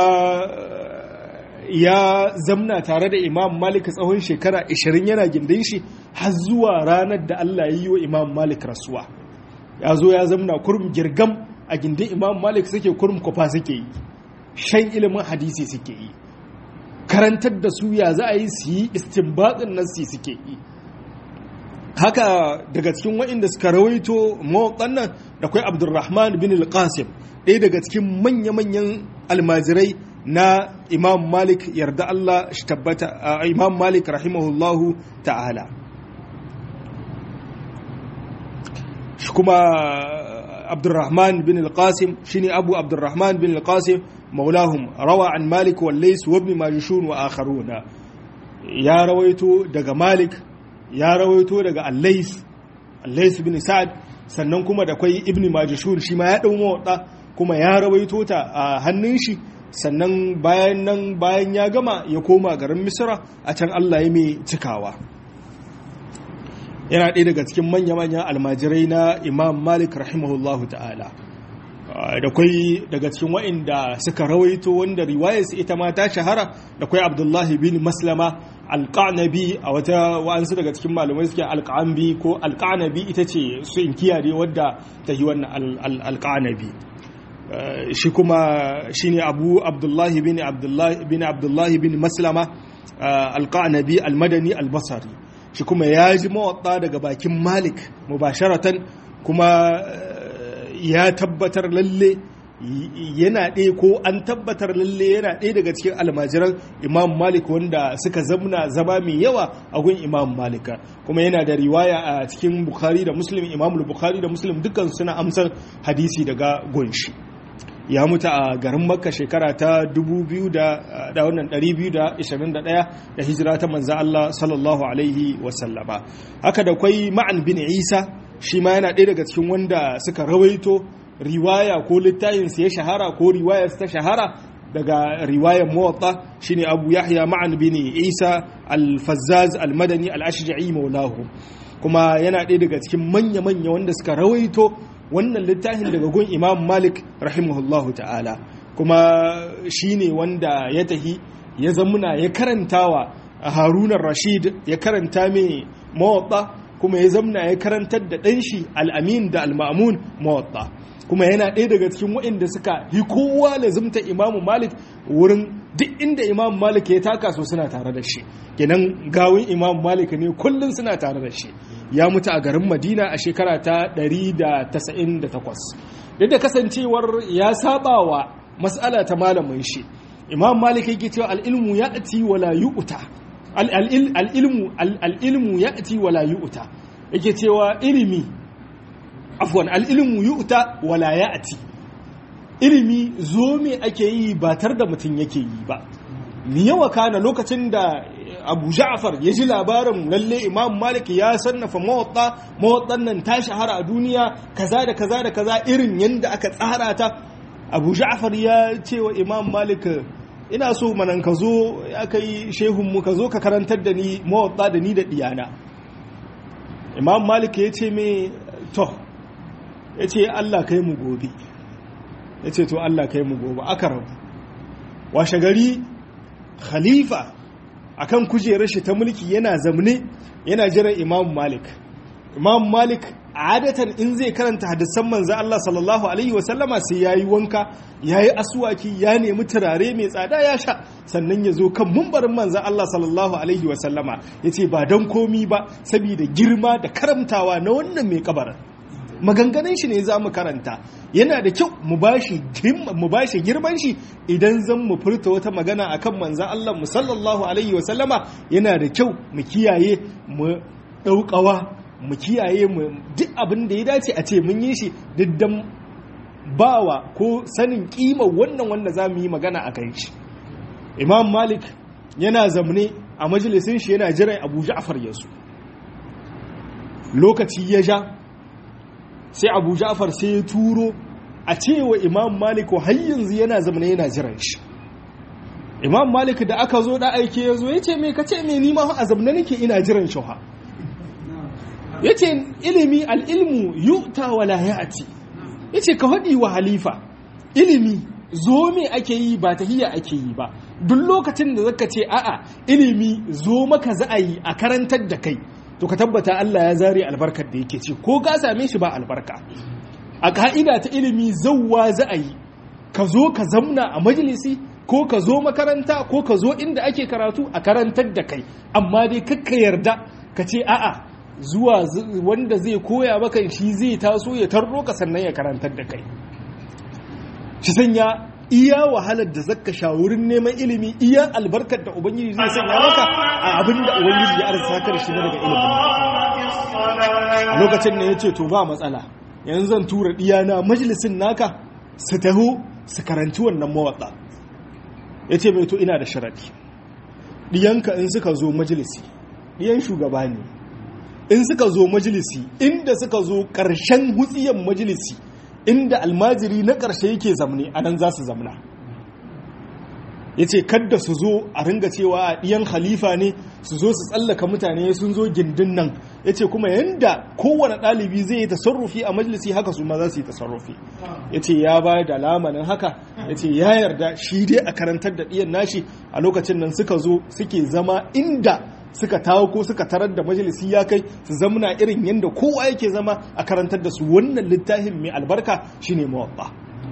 ya zamna tare da imam malik tsawon shekara 20 yana gindin shi har zuwa ranar da Allah ya yi wa imam malik rasuwa ya zo ya zamna kurum girgam a gindin imam malik suke kurum kwafa suke yi shan ilimin hadisi suke yi karantar da su ya za a yi su yi istinbatsin nasi suke yi haka daga cikin waɗanda suka rawaito mawaƙan nan da kwai abdulrahman bin al-qasim ɗaya daga cikin manya-manyan almajirai na imam malik yarda Allah shi tabbata imam malik rahimahullahu ta'ala shi kuma abdurrahman bin al-qasim shine abu abdurrahman bin al-qasim maulahum rawa an malik wal lays wa ibn majishun wa akharuna ya rawaito daga malik ya rawaito daga al-lays al-lays bin sa'ad sannan kuma da kwai ibn majishun shi ma ya dau mawada kuma ya rawaito ta a hannun shi sannan bayan nan bayan ya gama ya koma garin misra a can allah ya mai cikawa yana ɗaya daga cikin manya-manyan almajirai na imam malik rahimahullahu ta'ala da kwai daga cikin wa'inda suka rawaito wanda riwayarsu ita ma ta shahara da kwai abdullahi bin maslama alƙanabi a wata wa'ansu daga cikin malamai suke alƙanbi ko alƙanabi ita ce su inkiya ne wadda ta yi wannan alƙanabi shi kuma shi ne abu abdullahi bin abdullahi bin maslama alƙanabi almadani albasari shi kuma ya ji mawaɗa daga bakin malik mubasharatan kuma ya tabbatar lalle yana ɗaya ko an tabbatar lalle yana ɗaya daga cikin almajiran imam malik wanda suka zamna zama mai yawa a gun imam malika kuma yana da riwaya a cikin bukhari da muslim imam bukhari da muslim dukkan suna amsar hadisi daga gunshi ya mutu a garin makka shekara ta 221 da hijira ta manza Allah sallallahu alaihi wasallama haka da kwai ma'an bin isa shi ma yana ɗaya daga cikin wanda suka rawaito riwaya ko littayinsa ya shahara ko riwaya ta shahara daga riwayar mawatta shine abu yahya ma'an bin isa al-fazzaz al-madani al-ashja'i maulahu kuma yana ɗaya daga cikin manya-manya wanda suka rawaito wannan littafin daga gun imam malik rahimahullahu ta'ala kuma shi ne wanda ya tahi ya zamuna ya karantawa a harunan rashid ya karanta mai mawaɗa kuma ya zamuna ya karantar da ɗanshi al'amin da al'amun mawaɗa kuma yana ɗaya daga cikin waɗanda suka yi kowa lazimta imamu malik wurin duk inda imamu malik ya taka so suna tare da shi kenan gawin imamu malik ne kullum suna tare da shi ya mutu a garin madina a shekara ta 198 duk da kasancewar ya saba wa matsala ta malamin shi imam malik yake cewa al'ilmu ya ati wala yu'ta al'ilmu ya ati wala yu'ta yake cewa ilimi afwan al'ilmu yu'ta wala ya ati ilimi zo me ake yi ba tar da mutum yake yi ba ni yawa kana lokacin da abu ja'far ya ji labarin lalle imam malik ya sannafa mawatta mawattan nan ta shahara a duniya kaza da kaza da kaza irin yadda aka tsara ta abu ja'far ya ce wa imam malik ina so manan ka zo ya kai shehunmu ka zo ka karantar da ni mawatta da ni da diyana imam malik ya ce me to ya ce allah kai mu gobe ya ce to allah kai mu gobe aka rabu washe gari khalifa akan kujerar shi ta mulki yana zamne yana jiran imam malik imam malik adatan in zai karanta hadisan manzo Allah sallallahu alaihi wasallama sai yayi wanka yayi aswaki ya nemi turare mai tsada ya sha sannan ya zo kan mumbarin manzo Allah sallallahu alaihi wasallama yace ba dan komi ba saboda girma da karamtawa na wannan mai kabarin maganganun shi ne za mu karanta yana da kyau mu bashi girman shi idan zan mu furta wata magana akan manzan Allah mu sallallahu alaihi wasallama yana da kyau mu kiyaye mu ɗaukawa mu kiyaye mu duk abin da ya dace a ce mun yi shi diddan bawa ko sanin kimar wannan wanda za mu yi magana a kan shi imam malik yana zamne a majalisin shi yana jiran abu ja'far yasu lokaci ya ja sai abu ja'far sai ya turo a cewa imam malik har yanzu yana zamana yana jiran shi imam malik da aka zo da aike ya zo ya ce mai ka ce mai nima a zamana nake ina jiran shi ha ya ce ilimi al'ilmu yuta wa layati ya ce ka haɗi wa halifa ilimi zo me ake yi ba tahiyya ake yi ba duk lokacin da zaka ce a'a ilimi zo maka za a yi a karantar da kai to ka tabbata Allah ya zare albarkar da yake ce ko ka same shi ba albarka a ka'ida ta ilimi zauwa za a yi ka zo ka zamna a majalisi ko ka zo makaranta ko ka zo inda ake karatu a karantar da kai amma dai kakka yarda ka ce a'a zuwa wanda zai koya maka shi zai taso ya tarro ka sannan ya karantar da kai shi sanya iya wahalar da zaka sha wurin neman ilimi iya albarkar da ubangiji zai sanya maka a abin da ubangiji ya arsa ka da shi daga ilimin a lokacin da ya ce to ba matsala yanzu zan tura diyana majalisin naka su taho su karanci wannan mawatsa ya ce mai to ina da sharadi diyanka in suka zo majalisi diyan shugaba ne in suka zo majalisi inda suka zo ƙarshen hutsiyan majalisi inda almajiri na ƙarshe yake zamne a nan za su zamna ya ce kadda su zo a ringa cewa a ɗiyan khalifa ne su zo su tsallaka mutane sun zo gindin nan ya ce kuma yadda kowane ɗalibi zai yi tasarrufi a majalisi haka su ma za su yi tasarrufi ya ce ya ba da lamanin haka ya ce ya yarda shi dai a karantar da ɗiyan nashi a lokacin nan suka zo suke zama inda suka tawo ko suka tarar da majalisi ya kai su zamuna irin yadda kowa yake zama a karantar da su wannan littafin mai albarka shine muwatta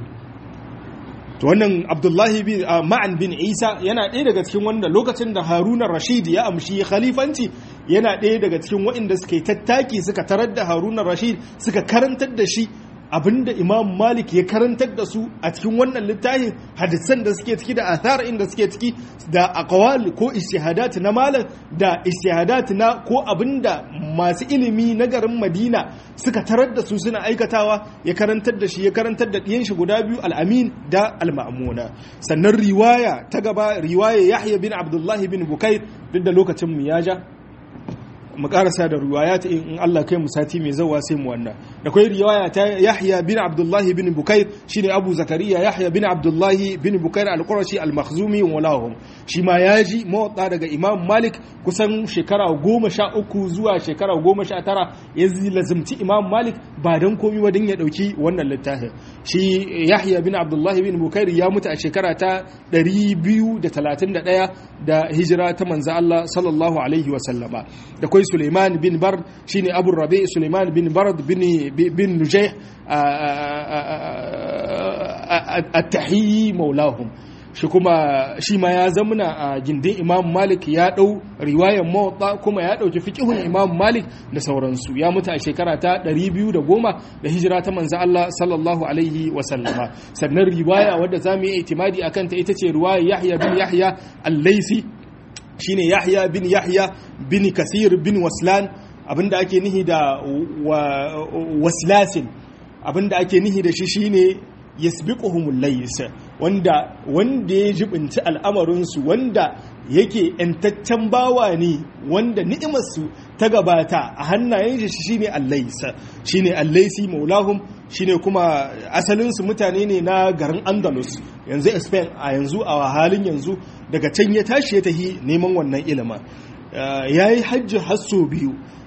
to wannan abdullahi bin ma'an bin isa yana ɗaya daga cikin wanda lokacin da haruna rashid ya amshi khalifanci yana ɗaya daga cikin waɗanda suka yi tattaki suka tarar da haruna rashid suka karantar da shi abinda imam malik ya karantar da su a cikin wannan littafin hadisan da suke ciki da athar inda suke ciki da aqwal ko istihadat na malam da istihadat na ko abinda masu ilimi na garin madina suka tarar da su suna aikatawa ya karantar da shi ya karantar da ɗiyan shi guda biyu al-amin da al-ma'muna sannan riwaya ta gaba riwaya yahya bin abdullahi bin bukair duk da lokacin mu ya ja mu karasa da riwaya ta in Allah kai mu sati mai zawa sai mu wannan da kai riwaya ta Yahya bin Abdullah bin Bukair shine Abu Zakariya Yahya bin Abdullah bin Bukair al-Qurashi al-Makhzumi walahum shi ma yaji mawatta daga Imam Malik kusan shekara goma sha uku zuwa shekara goma sha tara ya lazimci Imam Malik ba dan komi ba dan ya dauki wannan littafin shi Yahya bin Abdullah bin Bukair ya mutu a shekara ta 231 da hijira ta manzo Allah sallallahu alaihi wa sallama da kai Suleiman bin Bard shine Abu Rabi Suleiman bin Bard bin bin Nujayh at-tahiyyi maulahum shi kuma shi ma ya zamuna a gindin Imam Malik ya dau riwayar Muwatta kuma ya dauki fiqhun Imam Malik da sauransu ya mutu a shekara ta 210 da hijira ta manzo Allah sallallahu alaihi wa sallama sannan riwaya wadda zamu yi itimadi akan ta ita ce riwayar Yahya bin Yahya al-Laisi shine Yahya bin Yahya bin Kasir bin Waslan abinda ake nihi da waslasin abinda ake nihi da shi shine yasbiquhumul lays wanda wanda ya jibinci al'amarinsu wanda yake ‘yantaccen bawa ne wanda ni'imarsu ta gabata a hannayen shi shine allaisa shine allaisi maulahum shine kuma asalinsu mutane ne na garin andalus yanzu spain a yanzu a halin yanzu daga can ya tashi ya tahi neman wannan ilimin ya yi hajji hasso biyu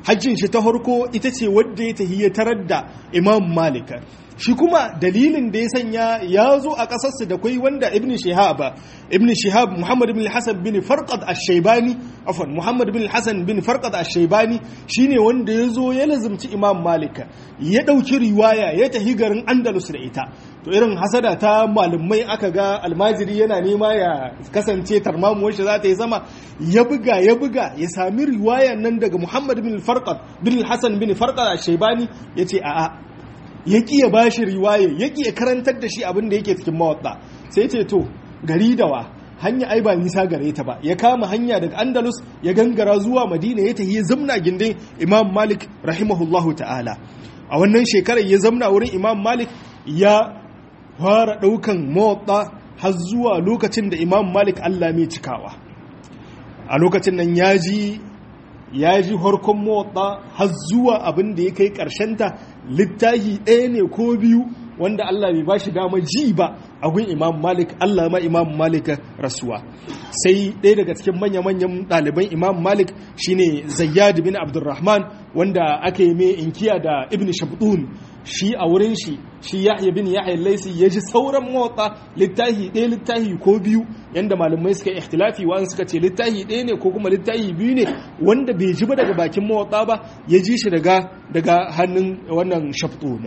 hajjin shi ta harko ita ce wadda ya tahi ya tarar da imam malik shi kuma dalilin da ya sanya ya zo a ƙasarsu da kwai wanda ibn shihab ibn shihab muhammad ibn hasan bin farqad ash-shaybani afwan muhammad bin hasan bin farqad ash-shaybani shine wanda ya zo ya lazumci imam malik ya dauki riwaya ya tahi garin andalus da ita to irin hasada ta malumai aka ga almajiri yana nema ya kasance tarmamuwar shi za ta yi sama ya buga ya buga ya sami riwaya nan daga muhammad bin farqad bin hasan bin farqad ash-shaybani yace a'a ya ƙi ya bashi riwaye ya ƙi ya karantar da shi abin da yake cikin mawaɗa sai ce to gari da wa hanya ai ba nisa gare ta ba ya kama hanya daga andalus ya gangara zuwa madina ya tafi zamna gindin imam malik rahimahullahu ta'ala a wannan shekarar ya zamna wurin imam malik ya fara ɗaukan mawaɗa har zuwa lokacin da imam malik allah mai cikawa a lokacin nan ya ji ya ji harkon motsa har zuwa abin da ya kai ta littahi ɗaya ne ko biyu wanda Allah bai ba shi dama ji ba a gun imam malik Allah ma imam malik rasuwa sai ɗaya daga cikin manya-manyan ɗaliban imam malik shine zayyad bin abdurrahman wanda aka yi mai inkiya da ibn shabdun shi a wurin shi shi yahya bin yahya laisi ya ji sauran motsa littahi ɗaya littahi ko biyu yanda malamai suka ikhtilafi wa'an suka ce littahi ɗaya ne ko kuma littahi biyu ne wanda bai ji ba daga bakin motsa ba ya ji shi daga daga hannun wannan shabdun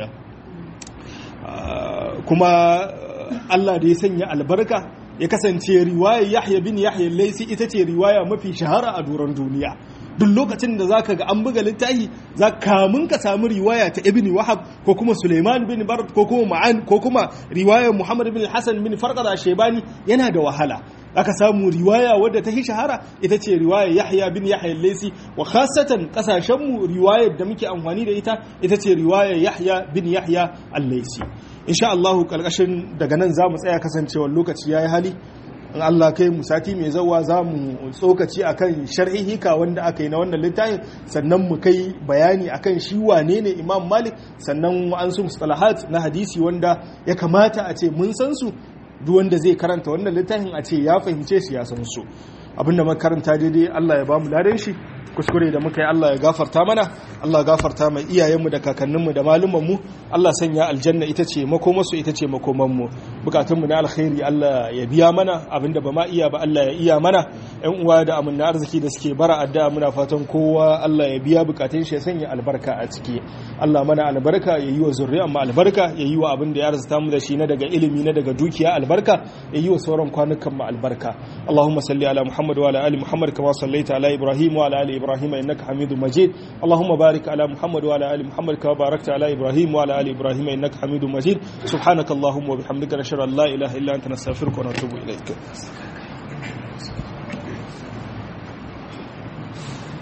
kuma Allah da ya sanya albarka ya kasance riwaya Yahya bin Yahya Laisi ita ce riwaya mafi shahara a doron duniya duk lokacin da zaka ga an buga littafi za kamun ka samu riwaya ta Ibn Wahab ko kuma Suleiman bin Bard ko kuma Ma'an ko kuma riwayar Muhammad bin Hassan bin Farqada Shaybani yana da wahala aka samu riwaya wadda ta shahara ita ce riwayar Yahya bin Yahya Laisi wa khasatan kasashen mu riwayar da muke amfani da ita ita ce riwayar Yahya bin Yahya Al-Laisi insha Allah karkashin daga nan zamu tsaya kasancewar lokaci yayi hali in Allah kai mu sati mai zawa za mu tsokaci akan sharhihika wanda aka yi na wannan littafin sannan mu kai bayani akan shi wane ne Imam Malik sannan an su mustalahat na hadisi wanda ya kamata a ce mun san su duk wanda zai karanta wannan littafin a ce ya fahimce shi ya san su abinda makaranta daidai Allah ya ba mu ladan shi kuskure da muka yi Allah ya gafarta mana Allah gafarta mai iyayenmu da kakanninmu da malumanmu Allah sanya aljanna ita ce makomarsu ita ce makomanmu bukatunmu na alkhairi Allah ya biya mana abinda ba ma iya ba Allah ya iya mana yan uwa da amanna arziki da suke bara addu'a muna fatan kowa Allah ya biya bukatun shi ya sanya albarka a ciki Allah mana albarka ya yi wa zuriyar mu albarka ya yi wa abin da ya arzuta mu da shi na daga ilimi na daga dukiya albarka ya yi wa sauran kwanukan mu albarka Allahumma salli ala Muhammad wa ala ali Muhammad kama sallaita ala Ibrahim wa ala ali إبراهيم إنك حميد مجيد اللهم بارك على محمد وعلى آل محمد كما باركت على إبراهيم وعلى آل إبراهيم إنك حميد مجيد سبحانك اللهم وبحمدك نشهد أن لا إله إلا أنت نستغفرك ونتوب إليك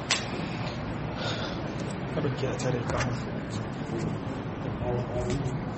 Thank you.